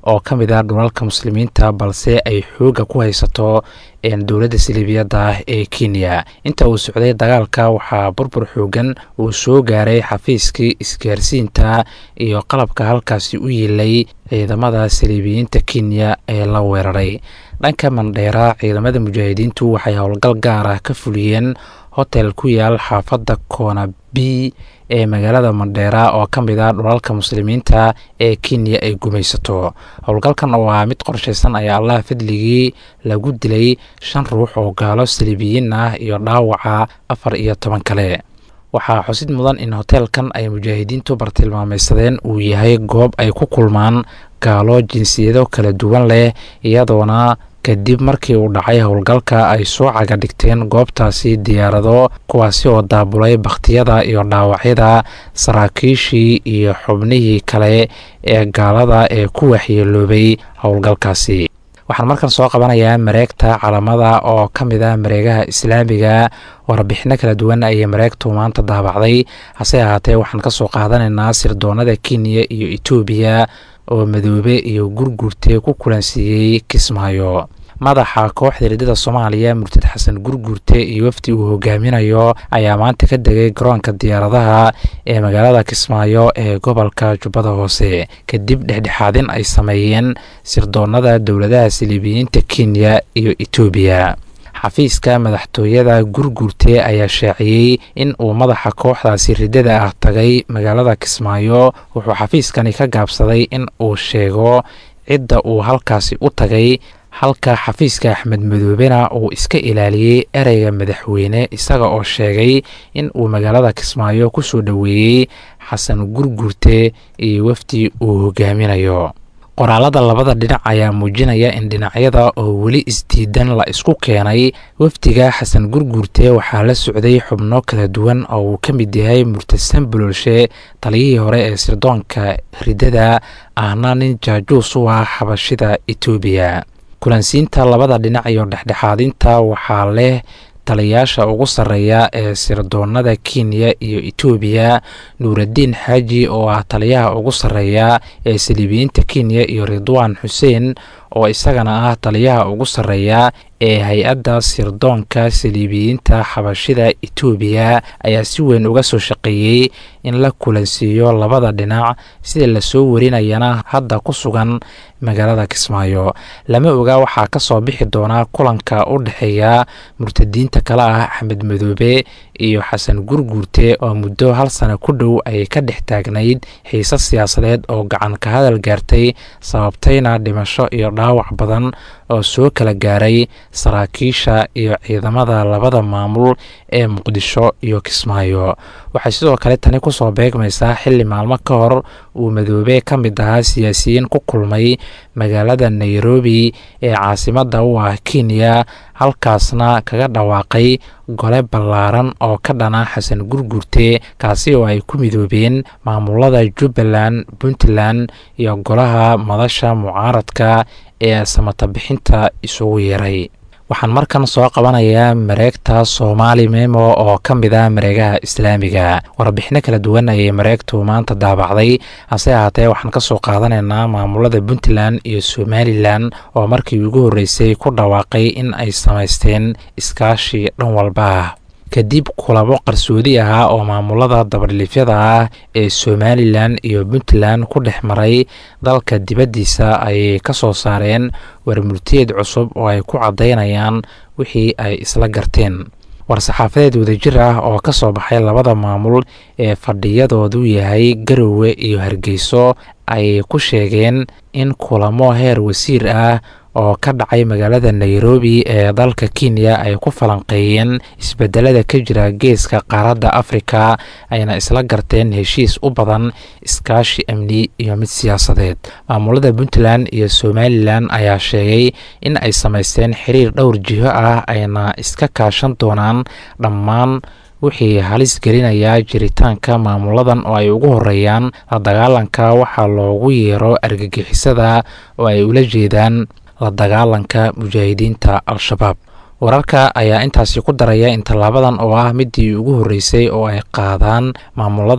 oo ka mid ah dhulalka muslimiinta balse ay xoogga ku haysato dowladda siliibiyadda ah ee kenya inta uu socday dagaalka waxaa burbur xoogan uu soo gaaray xafiiskii isgaarsiinta iyo qalabka halkaasi u yiilay ciidamada siliibiyiinta kenya ee la weeraray dhanka mandheera ciidamada mujaahidiintu waxay howlgal gaar ah ka fuliyeen hotel ku yaal xaafadda koona b ee magaalada mandheera oo ka mid ah dhulalka muslimiinta ee kenya ay gumaysato howlgalkan oo ah mid qorshaysan ayaa allah fadligii lagu dilay shan ruux oo gaalo saliibiyiin ah iyo dhaawaca afar iyo toban kale waxaa xusid mudan in hoteelkan ay mujaahidiintu bartilmaamaysadeen uu yahay goob ay ku kulmaan gaalo jinsiyado kala duwan leh iyadoona kadib markii uu dhacay howlgalka ay soo caga dhigteen goobtaasi diyaarado kuwaasi oo daabulay bakhtiyada iyo dhaawacyada saraakiishii iyo xubnihii kale ee gaalada ee ku waxyeeloobay howlgalkaasi waxaan markan soo qabanayaa mareegta calamada oo ka mid ah mareegaha islaamiga warbixino kala duwan ayay mareegtu maanta daabacday hase ahaatee waxaan ka soo qaadanaynaa sirdoonada kenya iyo etoobiya oo madoobe iyo gurgurte ku kulansiiyey kismaayo madaxa kooxda riddada soomaaliya murtad xasan gurgurte iyo wafdi uu hogaaminayo ayaa maanta ka degay garoonka diyaaradaha ee magaalada kismaayo ee gobolka jubbada hoose kadib dhexdhexaadin ay sameeyeen sirdoonada dowladaha siliibiyiinta kenya iyo etoobiya xafiiska madaxtooyada gurgurte ayaa shaaciyey in uu madaxa kooxdaasi riddada ah tagay magaalada kismaayo wuxuu xafiiskani ka gaabsaday in uu sheego cidda uu halkaasi u tagay halka xafiiska axmed madoobena uu iska ilaaliyey ereyga madaxweyne isaga oo sheegay in uu magaalada kismaayo ku soo dhoweeyey xasan gurgurte iyo wafdi uu hogaaminayo qoraalada labada dhinac ayaa muujinaya in dhinacyada oo weli isdiidan la isku keenay wafdiga xasan gurgurte waxaa la socday xubno kala duwan oo uu ka mid yahay murtadsan bololshe taliyihii hore ee sirdoonka riddada ahna nin jaajuus u ah xabashida etoobiya kulansiinta labada dhinac iyo dhexdhexaadinta waxaa leh taliyaasha ugu sarreeya ee sirdoonada kenya iyo etoobiya nuuraddiin xaaji oo ah taliyaha ugu sarreeya ee saliibiyiinta kenya iyo ridwaan xuseen oo isagana ah taliyaha ugu sarreeya ee hay-adda sirdoonka saliibiyiinta xabashida etoobiya ayaa si weyn uga soo shaqeeyey in la kulansiiyo labada dhinac sida lasoo warinayana hadda ku sugan magaalada kismaayo lama oga waxaa ka soo bixi doonaa kulanka u dhexeeya murtadiinta kale ah axmed madoobe iyo xasan gurguurte oo muddo hal sana ku dhow ay ka dhex taagnayd xiise siyaasadeed oo gacan ka hadal gaartay sababtayna dhimasho iyo dhaawac badan oo soo kala gaaray saraakiisha iyo ciidamada labada maamul ee muqdisho iyo kismaayo waxay sidoo kale tani kusoo beegmaysaa xilli maalmo ka hor uu madoobe ka mid ahaa siyaasiyiin ku kulmay magaalada nairobi ee caasimadda u ah kenya halkaasna kaga dhawaaqay gole ballaaran oo ka dhana xasan gurgurte kaasi oo ay ku midoobeen maamulada jubbaland puntland iyo golaha madasha mucaaradka ee samata bixinta isugu yeeray waxaan markan soo qabanayaa mareegta soomaali memo oo ka mid ah mareegaha islaamiga warbixino kala duwan ayay mareegtu maanta daabacday hase ahaatee waxaan ka soo qaadanaynaa maamulada puntland iyo somalilan oo markii ugu horreysay ku dhawaaqay in ay samaysteen iskaashi dhan walba ah kadib kulamo qarsoodi ahaa oo maamulada dabadhilifyada ah ee somalilan iyo puntland ku dhex maray dalka dibaddiisa ayay ka soo saareen warmurtiyeed cusub oo ay ku caddaynayaan wixii ay isla garteen war-saxaafadeed wadajir ah oo ka soo baxay labada maamul ee fadhiyadoodu yahay garowe iyo hargeyso ayay ku sheegeen in kulamo heer wasiir ah oo ka dhacay magaalada nairobi ee dalka kenya ay ku falanqeeyeen isbedelada ka jira geeska qaaradda afrika ayna isla garteen heshiis u badan iskaashi amni iyo mid siyaasadeed maamulada puntland iyo somalilan ayaa sheegay in ay samaysteen xiriir dhowr jiho ah ayna iska kaashan doonaan dhammaan wixii halis gelinayaa jiritaanka maamuladan oo ay ugu horeeyaan la dagaalanka waxaa loogu yeero argagixisada oo ay ula jeedaan la dagaalanka mujaahidiinta al-shabaab wararka ayaa intaasi ku daraya in tallaabadan oo ah midii ugu horreysay oo ay qaadaan maamuladan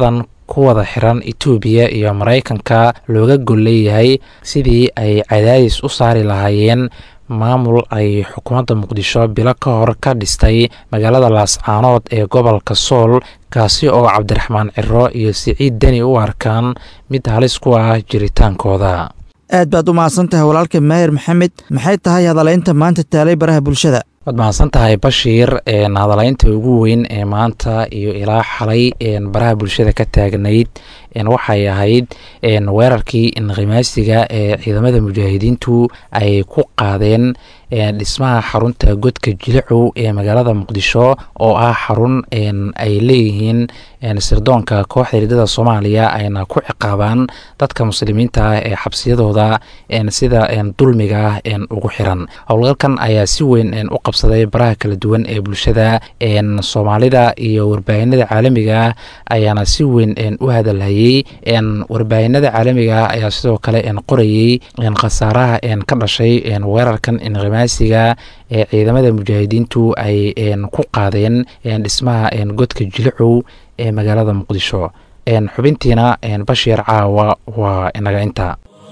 ku wada xiran etoobiya iyo maraykanka looga gol leeyahay sidii ay cadaadis u saari lahaayeen maamul ay xukuumadda muqdisho bilo ka hor ka dhistay magaalada laascaanood ee gobolka sool kaasi oo cabdiraxmaan ciro iyo siciid deni u arkaan mid halis ku ah jiritaankooda aad baad u mahadsan tahay walaalka maahir maxamed maxay tahay hadalaynta maanta taalay baraha bulshada waad mahadsan tahay bashiir hadalaynta ugu weyn ee maanta iyo ilaa xalay baraha bulshada ka taagnayd waxay ahayd weerarkii inqimaasiga ee ciidamada mujaahidiintu ay ku qaadeen dhismaha xarunta godka jilicow ee magaalada muqdisho oo ah xarun ay leeyihiin sirdoonka kooxda ridada soomaaliya ayna ku ciqaabaan dadka muslimiinta ah ee xabsiyadooda sida dulmiga ah ugu xiran howlgalkan ayaa si weyn u qabsaday baraha kala duwan ee bulshada soomaalida iyo warbaahinada caalamiga ah ayaana si weyn u hadalhayay warbaahinada caalamiga ah ayaa sidoo kale qorayey khasaaraha ka dhashay weerarkan inqimaasiga ee ciidamada mujaahidiintu ay ku qaadeen dhismaha godka jilicow ee magaalada muqdisho xubintiina bashiir caawa waa inaga inta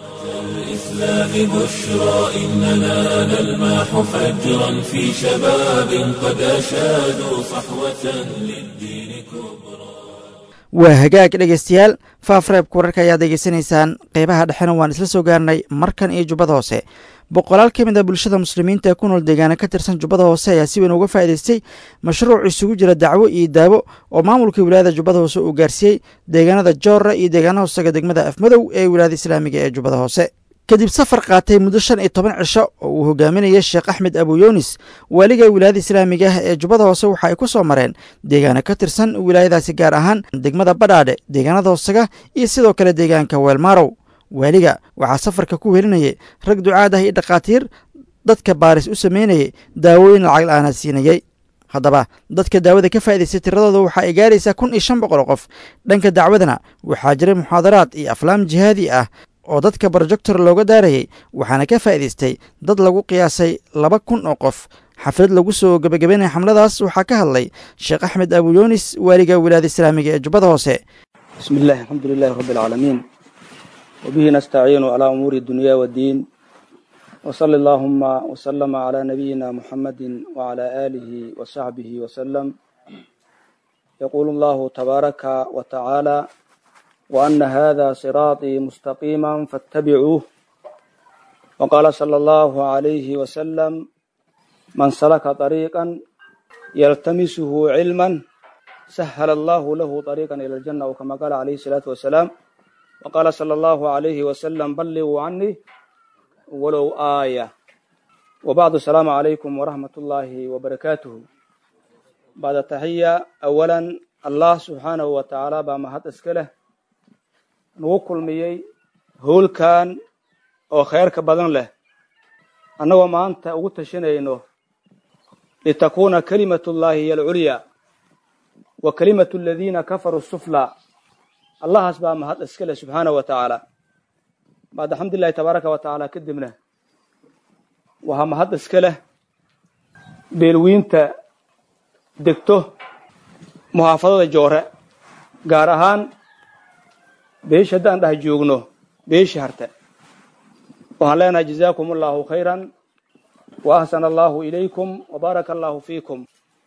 الإسلام بشرى إننا نلمح فجرا في شباب قد أشادوا صحوة للدين كبرى waa hagaag dhegeystayaal faafreebka wararka ayaad degeysanaysaan qeybaha dhexena waan isla soo gaarnay markan iyo jubbada hoose boqolaal ka mid a bulshada muslimiinta ee ku nool deegaana ka tirsan jubbada hoose ayaa si weyn uga faa'idaystay mashruuc isugu jira dacwo iyo daawo oo maamulka wilaayada jubbada hoose uu gaarsiiyey deegaanada joora iyo deegaana hoosaga degmada afmadow ee wilaayada islaamiga ee jubbada hoose kadib safar qaatay muddo shan iyo toban cisho oo uu hogaaminayay sheekh axmed abuyunis waaliga wilaayada islaamiga ah ee jubbada hoose waxa ay ku soo mareen deegaana ka tirsan wilaayadaasi gaar ahaan degmada badhaadhe deegaanada hoosaga iyo sidoo kale deegaanka weelmaarow waaliga waxaa safarka ku welinayay rag ducaad ah iyo dhakhaatiir dadka baaris u sameynayay daawooyin lacag la-aana siinayey haddaba dadka daawada ka faa'idaystay tiradooda waxa ay gaaraysaa kun iyo shan boqol oo qof dhanka dacwadana waxaa jiray muxaadaraad iyo aflaam jihaadi ah oo dadka brojector looga daarayay waxaana ka faa'idaystay dad lagu qiyaasay laba kun oo qof xaflad lagu soo gebagabeynaya xamladaas waxaa ka hadlay sheekh axmed abuyunis waaliga wilaayada islaamiga ee jubbada hoose bismi illahi alxamdu lilahi rabbi alcaalamiin wabihi nastaciinu calaa umuuri dunya waddiin wsali allaahuma wslama calaa nabiyina muxamadi wacalaa aalihi wasaxbihi wasalam yaquulu allahu tabaaraka wa tacaala وأن هذا صراطي مستقيما فاتبعوه وقال صلى الله عليه وسلم من سلك طريقا يلتمسه علما سهل الله له طريقا إلى الجنة وكما قال عليه الصلاة والسلام وقال صلى الله عليه وسلم بلغوا عني ولو آية وبعد السلام عليكم ورحمة الله وبركاته بعد التحية أولا الله سبحانه وتعالى بما هات اسكله nagu kulmiyey howlkan oo khayrka badan leh annagoo maanta ugu tashanayno litakuuna kalimatu llahi hiyo alculyaa wa kalimatu aladiina kafaruu suflaa allahaas baa mahad iska leh subxaana wa tacaala baad alxamdulilahi tabaaraka wa tacaala kadibna waxaa mahad iska leh beelwiinta degto muxaafadada joore gaar ahaan beesh haddaan dhah joogno beeshi harte waxaan leenahay jazaakum allahu khayran wa ahsana allahu ilaykum wa baaraka allahu fiikum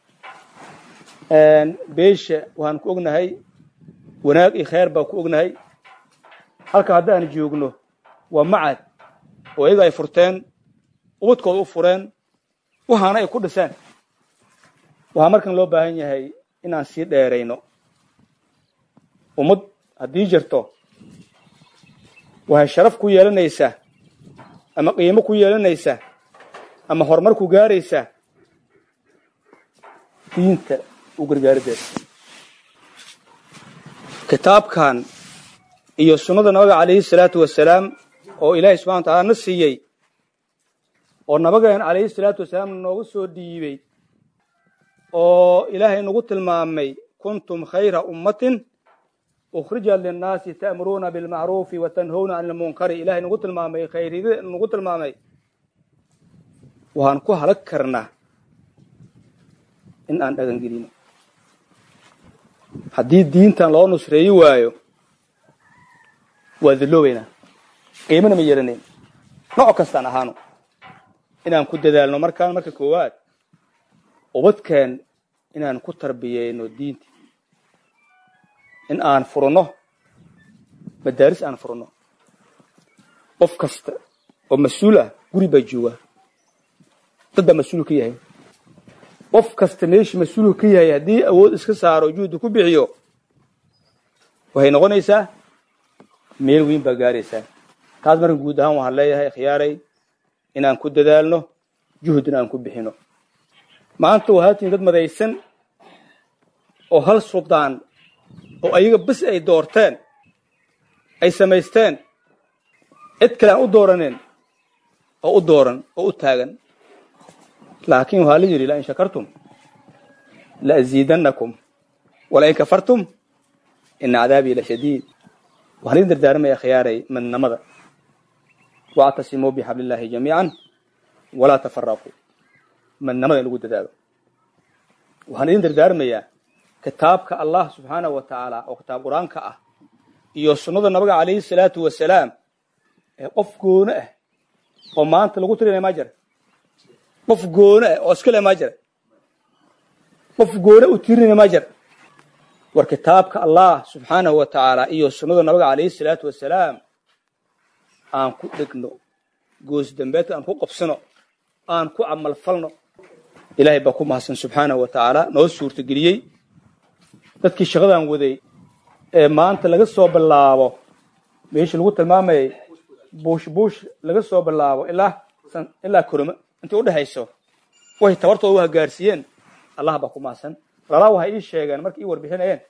beesha waxaan ku ognahay wanaag iyo khayr baan ku ognahay halka haddaan joogno waa macad oo iyaga ay furteen ubadkooda u fureen waxaana ay ku dhiseen waxaa markan loo baahan yahay inaan sii dheerayno ummad haddii jirto waxay sharaf ku yeelanaysaa ama qiimo ku yeelanaysaa ama horumar ku gaaraysaa diinta u gargaarideeda kitaabkan iyo sunnada nabiga calayhi salaatu wasalaam oo ilaahay subxana wa taala na siiyey oo nabageen calayhi salaatu wasalaam noogu soo dhiibey oo ilaahay nagu tilmaamay kuntum khayra ummatin ukhrijat linnaasi ta'muruuna bilmacruufi wa tanhowna can ilmunkari ilahay nagu tilmaamay khayrida nagu tilmaamay waxaan ku halag karnaa in aan dhagangelino haddii diintan loo nusreeyi waayo waa dalloobaynaa qiimana ma yeelanayn nooc kastaan ahaano inaan ku dadaalno markaan marka koowaad ubadkeen inaan ku tarbiyeyno diinta in aan furno madaaris aan furno qof kasta oo mas-uul ah guri baa joogaa dad baa mas-uul ka yahay qof kasta meeshii mas-uulka ka yahay haddii awood iska saaro juhdi ku bixiyo waxay noqonaysaa meel weyn baa gaaraysaa taas marka guud ahaan waxaan leeyahay khiyaaray inaan ku dadaalno juhdina aan ku bixino maanta waxaa tihin dad madaysan oo hal suldaan oo ayaga bes ay doorteen ay samaysteen cid kale aan u dooraneen oo u dooran oo u taagan laakiin waxaa la yidhi lain shakartum la aziidannakum walain kafartum ina cadaabii la shadiid waxaan idin dardaarmaya khiyaaray midnimada wactasimuu bixablillaahi jamiican walaa tafaraquu midnimada in lagu dadaalo waxaan idin dardaarmayaa kitaabka allah subxaanahu wa tacaala oo kitaab qur-aanka ah iyo sunnada nabiga calayhi salaatu wasalaam ee qof goono ah oo maanta lagu tirinaya maa jira qof goono ah oo iska le maa jira qof goone u tirinaya maa jira war kitaabka allah subxaanahu wa tacaala iyo sunnada nabiga calayhi salaatu wasalaam aan ku dhegno goos dambeedka aan ku qabsano aan ku camal falno ilaahay baa ku mahadsan subxaanahu wa tacaala noo suurtageliyey dadkii shaqadan waday ee maanta laga soo bilaabo meeshii lagu tilmaamayay buush buush laga soo bilaabo ilaa ilaa korome intii udhexayso waxay tabartooda u hagaarsiiyeen allah baa ku mahadsan walaalaa waxay ii sheegeen markay ii warbixinayeen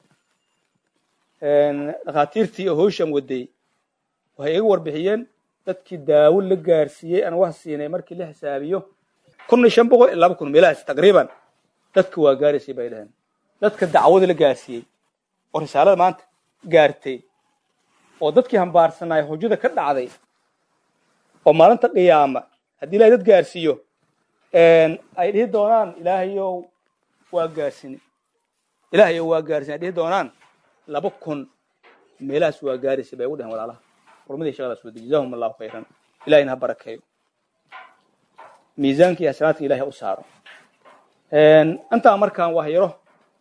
dhakhaatiirtii oo howshan waday waxay iga warbixiyeen dadkii daawo la gaarsiiyey aan wax siinay markii la xisaabiyo kun iyo shan boqol iyo laba kun meelahaas taqriiban dadka waa gaaraysay bay dhaheen dadka dacwada la gaarsiiyey oo risaalada maanta gaartay oo dadkii hambaarsanaayo hujada ka dhacday oo maalinta qiyaama haddii ilahay dad gaarsiiyo ay dhihi doonaan ilaahayow waa gaarsini ilaahayow waa gaarsini ay dhihi doonaan laba kun meelahaas waa gaaraysay bay ugu dhaheen walaalaha xurmadii shaqadaas wada jazaahum allahu khayran ilahayna ha barakeeyo miisaanka iyo hasanaadka ilahay u saaro intaa markaan wax yaro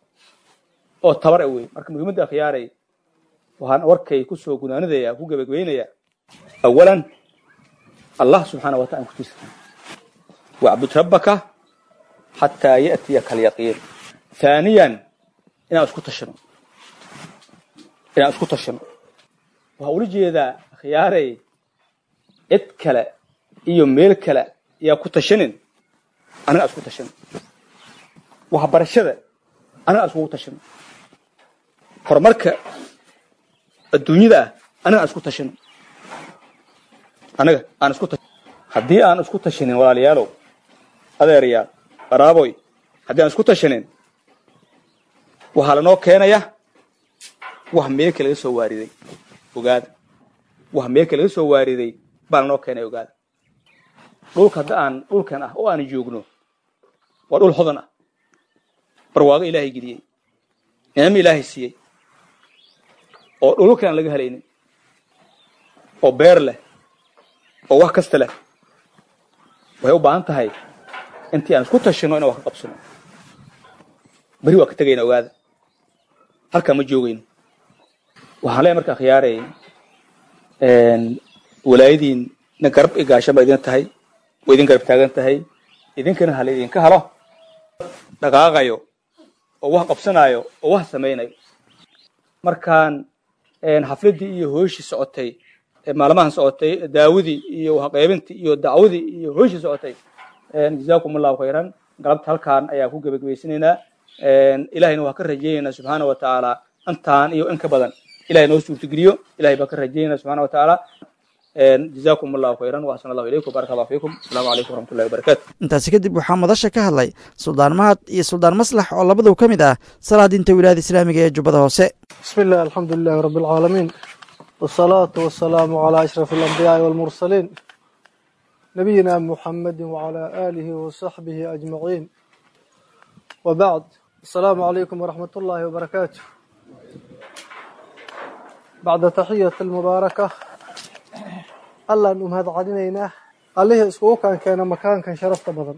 oo tabar wey marka muhiimadda akhyaaray waxaan warkay kusoo gunaanadaya ku gebagabeynaya awalan allah subxaana wa taala kutiisa wacbud rabbaka xataa ya'tiyaka alyaqiin haaniyan inaan isku tashano inaan isku tashano waxaa ula jeedaa akhyaaray cid kale iyo meel kale yaa ku tashanin anaga isku tashano waxbarashada anaga iskugu tashano horumarka adduunyada ah anaga aan isku tashano anaga aan isku tashan haddii aan isku tashanin walaalayaalow adeerayaal qaraaboy haddii aan isku tashanin waxaa lanoo keenaya wax meelka laga soo waariday ogaada wax meelka laga soo waariday baa lanoo keenaya ogaada dhulka hadda aan dhulkan ah oo aan joogno waa dhul hodan ah barwaaqo ilaahay geliyey nicmo ilaahay siiyey oo dhululka aan laga helaynin oo beer leh oo wax kasta leh waxay u baahan tahay intii aan isku tashino inaan wax ka qabsano beri waa ka tegayna ogaada halkaa ma joogayno waxaan leeyahay marka akhyaaray walaayadiinna garab i gaashan ba idin tahay way idin garab taagan tahay idinkana hala idinka halo dhaqaaqayo oo wax qabsanaayo oo wax samaynayo markaan xafladdii iyo hooshii socotay maalmahan socotay daawadii iyo waxqaybintii iyo dacwadii iyo hooshii socotay jazaakum allahu khayran galabta halkaan ayaa ku gebagabaysanaynaa ilahayna waa ka rajaynaynaa subxaana wa tacaala intaan iyo in ka badan ilahay noo suurtageliyo ilahay baa ka rajaynayna subxana wa tacaala jazaakum allahu khayran waxsan allahu ilaykum baaraka allahu fiikum asalaamu calaykum waraxmatullahi wabarakatu intaasi kadib waxaa madasha ka hadlay suldaan mahad iyo suldaan maslax oo labaduu ka mid ah salaadiinta wilaayada islaamiga ee jubbada hoose بسم الله الحمد لله رب العالمين والصلاة والسلام على أشرف الأنبياء والمرسلين نبينا محمد وعلى آله وصحبه أجمعين وبعد السلام عليكم ورحمة الله وبركاته bacda taxiyati almubaaraka allaan u mahad celinaynaa allihii iskugu kaankeena makaankan sharafta badan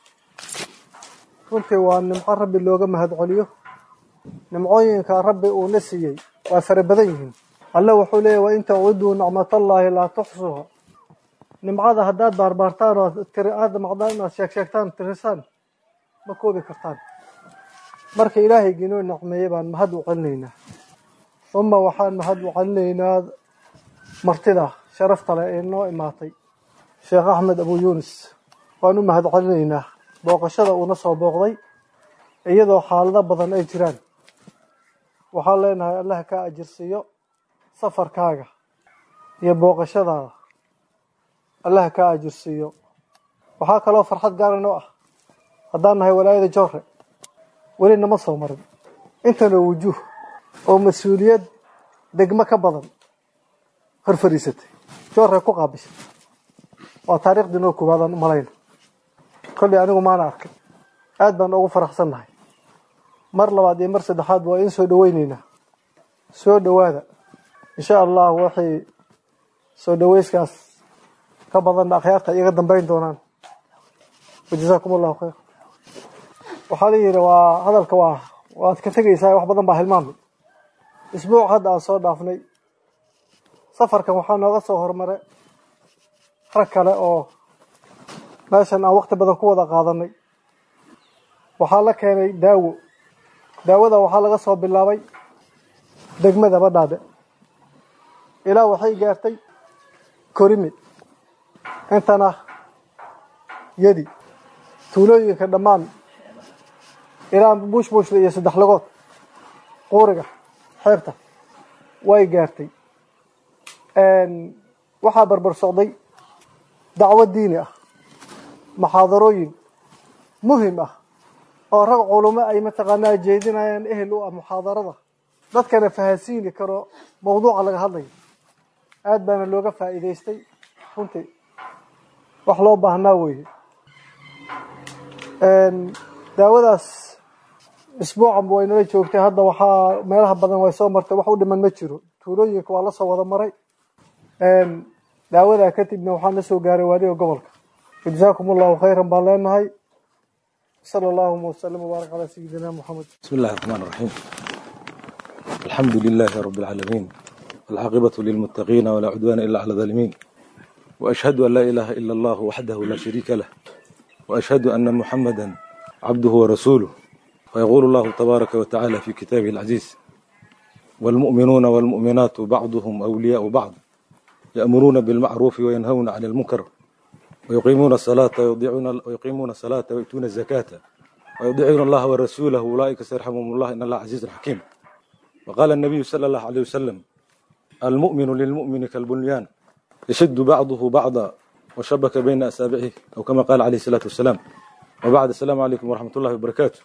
runtii waa nimco rabbi looga mahad celiyo nimcooyinka rabbi uuna siiyey waa fara badan yihiin alle wuxuu leeyahy wain tacuduu nicmatallaahi laa tuxsuha nimcada haddaad baarbaartaan oo tiri aada macdaan inaad sheegsheegtaan tirisaan ma koobi kartaan marka ilaahaygiinoo nicmeeyey baan mahad u celinaynaa uma waxaan mahad u celinaynaa martida sharafta leh ee noo imaatay sheekh axmed abu yunis waan u mahad celinaynaa booqashada uuna soo booqday iyadoo xaalado badan ay jiraan waxaan leenahay allah kaa ajirsiiyo safarkaaga iyo booqashadaada allah kaa ajirsiiyo waxaa kaloo farxad gaara noo ah haddaan nahay walaayada joore weli nama soo marin intana wujuuh oo mas-uuliyad degmo ka badan hor fadhiisatay joore ku qaabishay waa taariikhdii noo koowaadaan u malayna kolley anigu maana arkay aad baan ugu faraxsan nahay mar labaad iyo mar saddexaad waa in soo dhaweyneynaa soo dhowaada insha allah waxay soo dhaweyskaas ka badanna akhyaarta iyaga dambeyn doonaan wajazaakum allahu khayr waxaa la yidhi waa hadalka waa waad ka tegaysaa wax badan baa hilmaamay isbuuc hadda aan soo dhaafnay safarkan waxaa nooga soo hormaray rag kale oo meeshan aan waqti badan ku wada qaadanay waxaa la keenay daawo daawada waxaa laga soo bilaabay degmada badhaadhe ilaa waxay gaartay korimi intana yadi tuulooyinka dhammaan ilaa buush buushla iyo saddex lagood quuriga xeebta way gaartay waxaa barbar socday dacwo diini ah muxaadarooyin muhim ah oo rag culumo ay mataqaanaa jeedinayaan ehel u ah muxaadarada dadkana fahansiini karo mawduuca laga hadlayo aad baana looga faa'iidaystay runtii wax loo baahnaa weeye daawadaas isbuucanba way nala joogtay hadda waxaa meelaha badan way soo martay wax u dhiman ma jiro tuulooyinka waa la soo wada maray daawadaa kadibna waxaa na soo gaaray waaliga gobolka jazaakum allahu khayran baan leenahay sala allahuma wasalam wabaarak calaa sayidina moxamed بسم الله الرحمن الرحيم الحمد لله رب العالمين والعاقبة للمتقين ولا عدوان إلا على الظالمين وأشهد أن لا إله إلا الله وحده لا شريك له وأشهد أن محمدا عبده ورسوله ويقول الله تبارك وتعالى في كتابه العزيز والمؤمنون والمؤمنات بعضهم أولياء بعض يأمرون بالمعروف وينهون عن المنكر ويقيمون الصلاة ويضيعون ويقيمون الصلاة ويؤتون الزكاة ويطيعون الله ورسوله أولئك سيرحمهم الله إن الله عزيز حكيم وقال النبي صلى الله عليه وسلم المؤمن للمؤمن كالبنيان يشد بعضه بعضا وشبك بين أسابعه أو كما قال عليه الصلاة والسلام وبعد السلام عليكم ورحمة الله وبركاته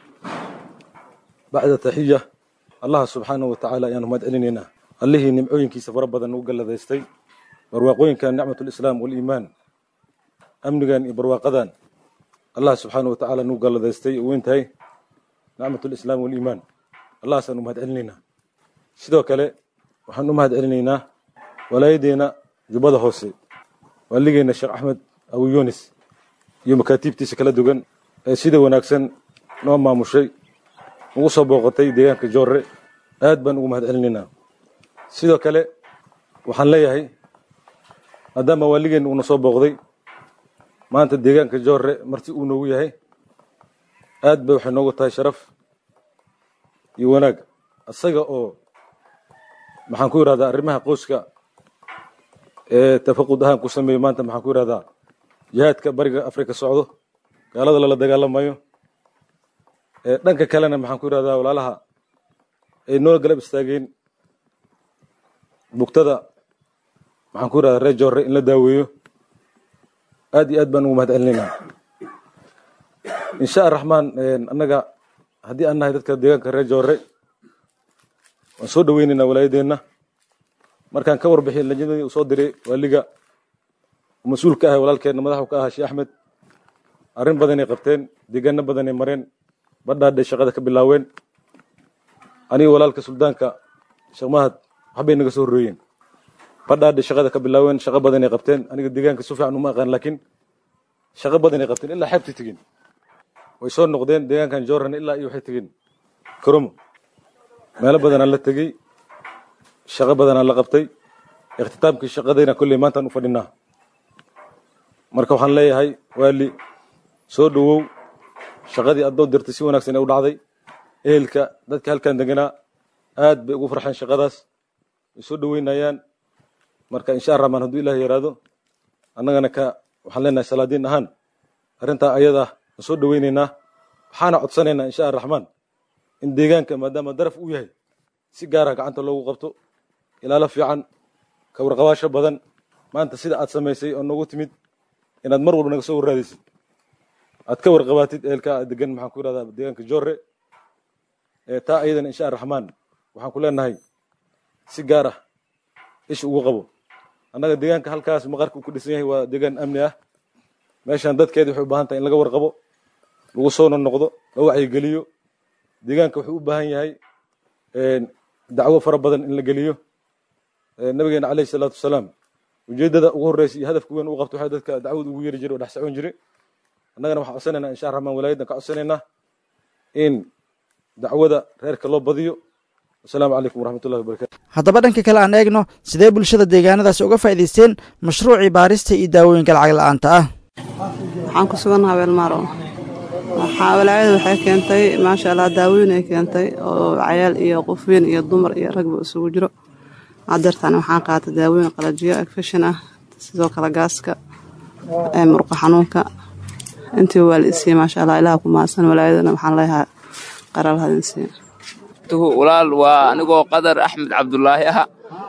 بعد تحية الله سبحانه وتعالى يعني مدعلننا الله نمعوين كي سفر بدن وقال ذيستي برواقوين كان نعمة الإسلام والإيمان أمنغان برواقدان الله سبحانه وتعالى نوقال ذيستي وينتهي نعمة الإسلام والإيمان الله سنو مدعلننا sidoo kale waxaan u mahad celinaynaa walaayadeena jubbada hoose waaligeena sheekh axmed abu yunis iyo makaatiibtiisa kala duwan ee sida wanaagsan noo maamushay ugu soo booqatay deegaanka joorre aad baan ugu mahad celinaynaa sidoo kale waxaan leeyahay maadaama waaligeena uuna soo booqday maanta deegaanka joorre marti uu noogu yahay aad bay waxay noogu tahay sharaf iyo wanaag isaga oo maxaan ku yidhahdaa arrimaha qoyska ee tafaqud ahaan ku sameeyo maanta maxaan ku yidhahdaa jihaadka bariga afrika socdo gaalada lala dagaalamayo ee dhanka kalena maxaan ku yidhahdaa walaalaha ay noo galab istaageen bugtada maxaan ku yidhahdaa reer joorre in la daaweeyo aad iyo aad baan ugu mahad celinaynaa insha araxmaan annaga haddii aan nahay dadka deegaanka reer joorre waan soo dhaweynaynaa walaayadeenna markaan ka warbixiyay lajnadii uu soo diray waaliga uu mas-uul ka ahay walaalkeenna madaxu ka ahaa sheekh axmed arrin badanay qabteen deegaano badanay mareen badhaadhay shaqada ka bilaaween aniga walaalka suldaanka sheekh mahad waxbay naga soo horreeyeen badhaadhe shaqada ka bilaaween shaqo badanay qabteen aniga deegaanka si fiican uma aqaan laakiin shaqo badanay qabteen ilaa xeebtay tegeen way soo noqdeen deegaankan jorran ilaa iyo waxay tegeen karomo meelo badanaa la tegey shaqo badanaa la qabtay ikhtitaamkii shaqadayna kolley maantaan u fadhinaa marka waxaan leeyahay waali soo dhowow shaqadii addoo dirtay si wanaagsan ee u dhacday ehelka dadka halkan deganaa aad bay ugu farxeen shaqadaas way soo dhoweynayaan marka insha raxmaan hadduu ilaah yaraado annagana ka waxaan leenahay salaadiin ahaan arrintaa ayada aan soo dhoweynaynaa waxaana codsanaynaa insha raxmaan in deegaanka maadaama daraf uu yahay si gaara gacanta loogu qabto ilaalo fiican ka warqabaasho badan maanta sida aad samaysay oo noogu timid inaad mar walba naga soo warraadaysid aad ka warqabaatid ehelka aad degan maxaan ku yidhahdaa deegaanka jorre taa ayadana insha raxmaan waxaan ku leenahay si gaar ah ish ugu qabo annaga deegaanka halkaas maqarka uu ku dhisan yahay waa deegaan amni ah meeshan dadkeeda waxay u baahan tahay in laga warqabo lagu soo noqdo la wacyigeliyo deegaanka wuxuu u baahan yahay dacwo fara badan in la geliyo nabigeena caleyhi salaatu wasalaam ujeeddada ugu horreysa iyo hadafka weyn uu qabto waxaa dadka dacwad ugu yeeri jiray oo dhex socon jiray annagana waxaan codsanaynaa insha raxmaan walaayadan ka codsanaynaa in dacwada reerka loo badiyo wasalaamu calaykum waraxmatullahi wabarakatu haddaba dhanka kale aan eegno sidee bulshada deegaanadaasi uga faa'iidaysteen mashruucii baarista iyo daawooyinka lacag la'aanta ah waxaan ku sugannaha weelmaaro waxaa walaayada waxay keentay maasha allah daawooyin ay keentay oo cayaal iyo qof weyn iyo dumar iyo ragba isugu jiro hadeertaan waxaan qaatay daawooyin qalajiyo agfashin ah sidoo kale gaaska murqa xanuunka intii waa la isiiyey maasha allah ilaha ku mahadsan walaayadana waxaan leeyahay qaral hadinsiin walaal waa anigoo qadar axmed cabdulaahi aha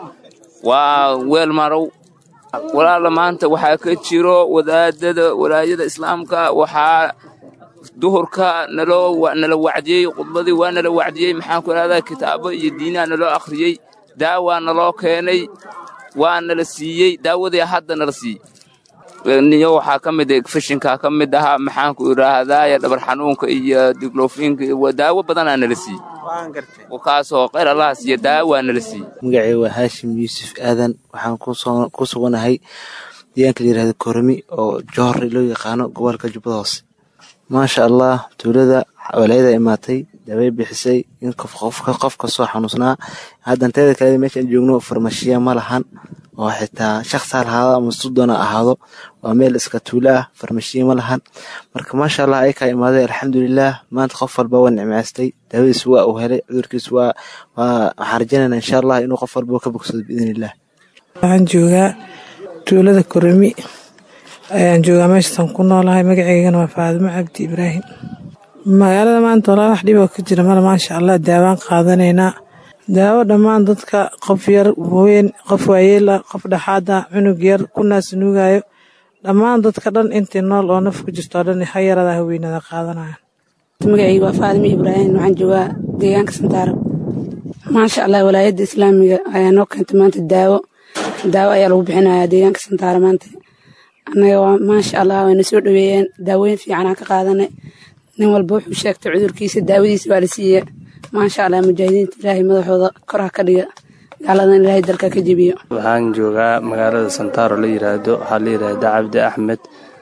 waa weel marow walaala maanta waxaa ka jiro wadaadada walaayada islaamka waxaa duhurka naloo nala wacdiyey khudbadii waa nala wacdiyey maxaan ku idhahdaa kitaabo iyo diinaha naloo akhriyey daawaa naloo keenay waa nala siiyey daawadii hadda nala siiyey niyo waxaa ka mid fashinka ka mid ahaa maxaanku idhaahdaa dhabar xanuunka iyo diglofinka daawo badanaa nala siiyey kaasoo khayr allaha siiya daawaa nala siiyey magacay waa haashim yuusuf aadan waxaan ku suganahay deegaanka la yirahdo koromi oo johore loo yaqaano gobolka jubbada hoose maasha allah tuulada walaayada imaatay daawey bixisay in qof kasoo xanuusnaa haddan teeda kale meeshaan joogno farmashiya ma lahan oo xitaa shaqsi ha lahaado ama sudoona ahaado waa meel iska tuulo ah farmashiya ma lahan marka maasha allah ayakaa imaaday alxamdulilah maanta qof walba waa nicmaystay daawadiis waa uu helay cudurkiis waa waxaan rajaynayna insha allah inuu qof walba ka bogsado biidn illah waxaan joogaa tuulada koromi ayaan joogaa meeshatan ku noolahay magaceygana waa faadimo cabdi ibraahim magaalada maanta walaa wax dhiboo ka jira male maasha allah daawaan qaadanaynaa daawo dhammaan dadka qof yar weyn qof waayeel ah qof dhexaad ah cunug yar ku naas nuugayo dhammaan dadka dhan intii nool oo naf ku jirto dhan ha yarada haweynada qaadanayaan magacayga waa faadimo ibraahim waxaan joogaa deegaanka santaaro maasha allah walaayadda islaamiga ayaa noo keentay maanta daawo daawo ayaa lagu bixinayaa deegaanka santaaro maanta annaga waa maasha allah wayna soo dhaweeyeen daawooyin fiicanaa ka qaadanay nin walba wuxuu sheegtay cudurkiisa daawadiisa waa la siiya maasha allah mujaahidiinta ilaahay madaxooda kor ha ka dhiga gaaladan ilaahay dalka ka jebiyo waxaan joogaa magaalada santaaro la yiraahdo waxaa la yidhaahdaa cabdi axmed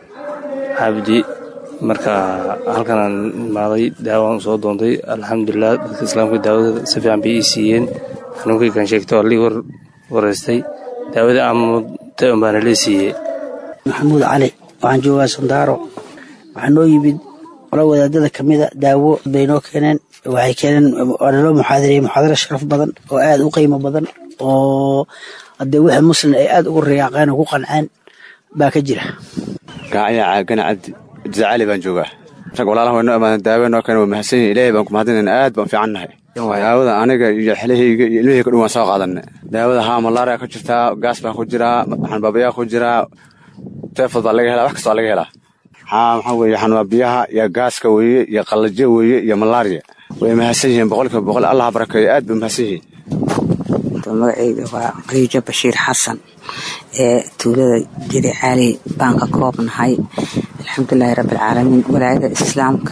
cabdi marka halkanaan imaaday daawaan soo doontay alxamdulilah dadka islaamka daawada si fiican bay ii siiyeen xanuunkaykan sheegtay waa lii wareystay daawada aamutay un baana lee siiyey maxamuud cali waxaan joogaa sandaaro waxaa noo yimid ola wadaadada ka mida daawo bay noo keeneen waxay keeneen waa naloo muxaadariyey muxaadaro sharaf badan oo aad u qiimo badan oo haddee wixii muslim ay aad ugu riyaaqeen oo ku qanceen baa ka jira gaacaya caagana cabdi jacali baan joogaa rag walaalaha waynoo imaadeen daawe noo keeneen waa mahadsan yihin ilaahay baan ku mahadinayna aad baan fiican nahay daawada aniga iyo xelahayga iyo ilmahayga dhan waan soo qaadanay daawada haa malaria ku jirtaa gaas baa ku jiraa xanbaabayaa ku jiraa teefod baa laga helaa wax kasta waa laga helaa haa maxaa weeye xanbaabiyaha iyo gaaska weeye iyo qallajo weeye iyo malaria way mahadsan yihiin boqolkiiba boqol allah barakeeyo aad bay mahadsan yihiin magacayga waa riijo bashiir xasan ee tuulada jiri caali baan ka koobnahay alxamdulilaahi rabbialcaalamiin walaayada islaamka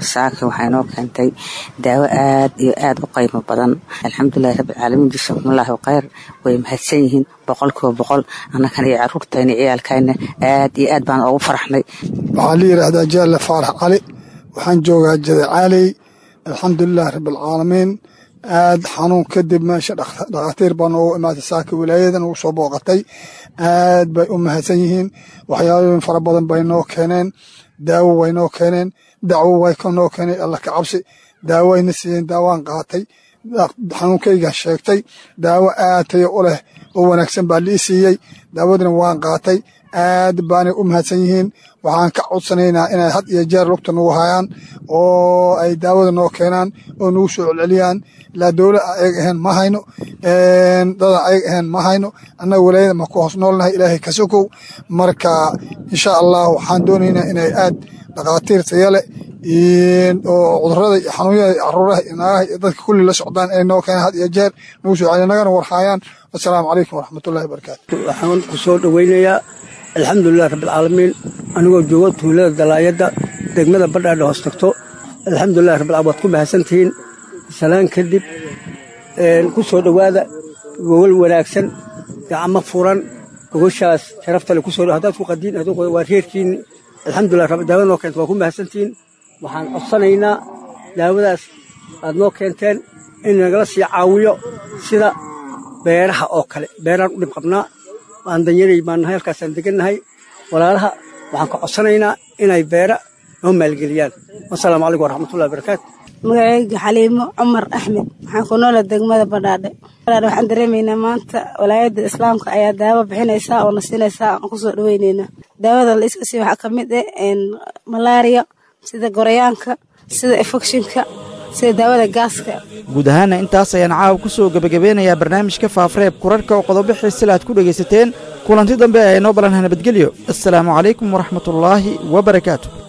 saaka waxay noo keentay daawo aad iyo aad u qiimo badan alxamdulilahi rabbilcaalamiin jasakumullahu khayr way mahadsan yihiin boqolkiiba boqol annakan iyo caruurtayna ciyaalkayna aad iyo aad baan ugu faraxnay waxaa la yidhaahdaa jaalle faarax cali waxaan joogaa jadacaaley alxamdulilahi rabbilcaalamiin aad xanuun kadib meesha dhakhaatiir baa noogu imaatay saaka wilaayadan ugu soo booqatay aad bay u mahadsan yihiin waxyaabooyin fara badan bay noo keeneen daawo way noo keeneen dacwo way noo keeneen alla ka cabsi daawo ayna siiyeen daawaan qaatay xanuunkayga sheegtay daawo aad tayo u leh oo wanaagsan baa lii siiyey daawadina waan qaatay aad baanay u mahadsan yihiin waxaan ka codsanaynaa inay had iyo jeer lugta nagu hayaan oo ay daawada noo keenaan oo nagu soo celceliyaan ilaa dowla ayag ahayn ma hayno dada ayag ahayn ma hayno annaga walaayada ma ku hoos noolnahay ilaahay ka sokow marka insha allah waxaan doonaynaa inay aad dhakhaatiir tayale oo cudurada iyo xanuunyada iyo caruuraha iyo naagaha iyo dadka kulli la socdaan inay noo keenaan had iyo jeer nagu soo celiya nagana warhaayaan wasalaamu calaykum waraxmatullahi wabarakaatu waxaan ku soo dhoweynayaa alxamdulilah rabbilcaalamiin anigoo joogo tuulada dalaayadda degmada badhaadha hoos tagto alxamdulilah rabbilcaalamiin waad ku mahadsantihiin salaan kadib ku soo dhowaada gogol wanaagsan gacmo furan gogoshaas sharafta le ku soo haddaad ku qadiin waa reerkiinni alxamdulilah rabbi daawada noo keenta waa ku mahadsantihiin waxaan codsanaynaa daawadaas aad noo keenteen in nagala sii caawiyo sida beeraha oo kale beeraan u dhib qabnaa aan danyaray baan nahay halkaasaan degannahay walaalaha waxaan ka codsanaynaa inay beera noo maalgeliyaan wasalaamu calaykum waraxmatullahi wabarakaatu magacayga xaliimo cumar axmed waxaan ku noola degmada badhaadhe badhaadhe waxaan dareemaynaa maanta walaayadda islaamka ayaa daawo bixinaysaa oo na siinaysaa aan kusoo dhaweyneynaa daawada la iska siiya waxaa ka mid ah malaariya sida gorayaanka sida efekshinka sida daawada gaaska guud ahaana intaas ayaan caawa ku soo gebagabeynayaa barnaamijka faafareeb kurarhka oo qodobo xiisila aad ku dhegaysateen kulanti dambe ee inoo ballanha nabadgelyo assalaamu calaykum waraxmatullaahi wa barakaatu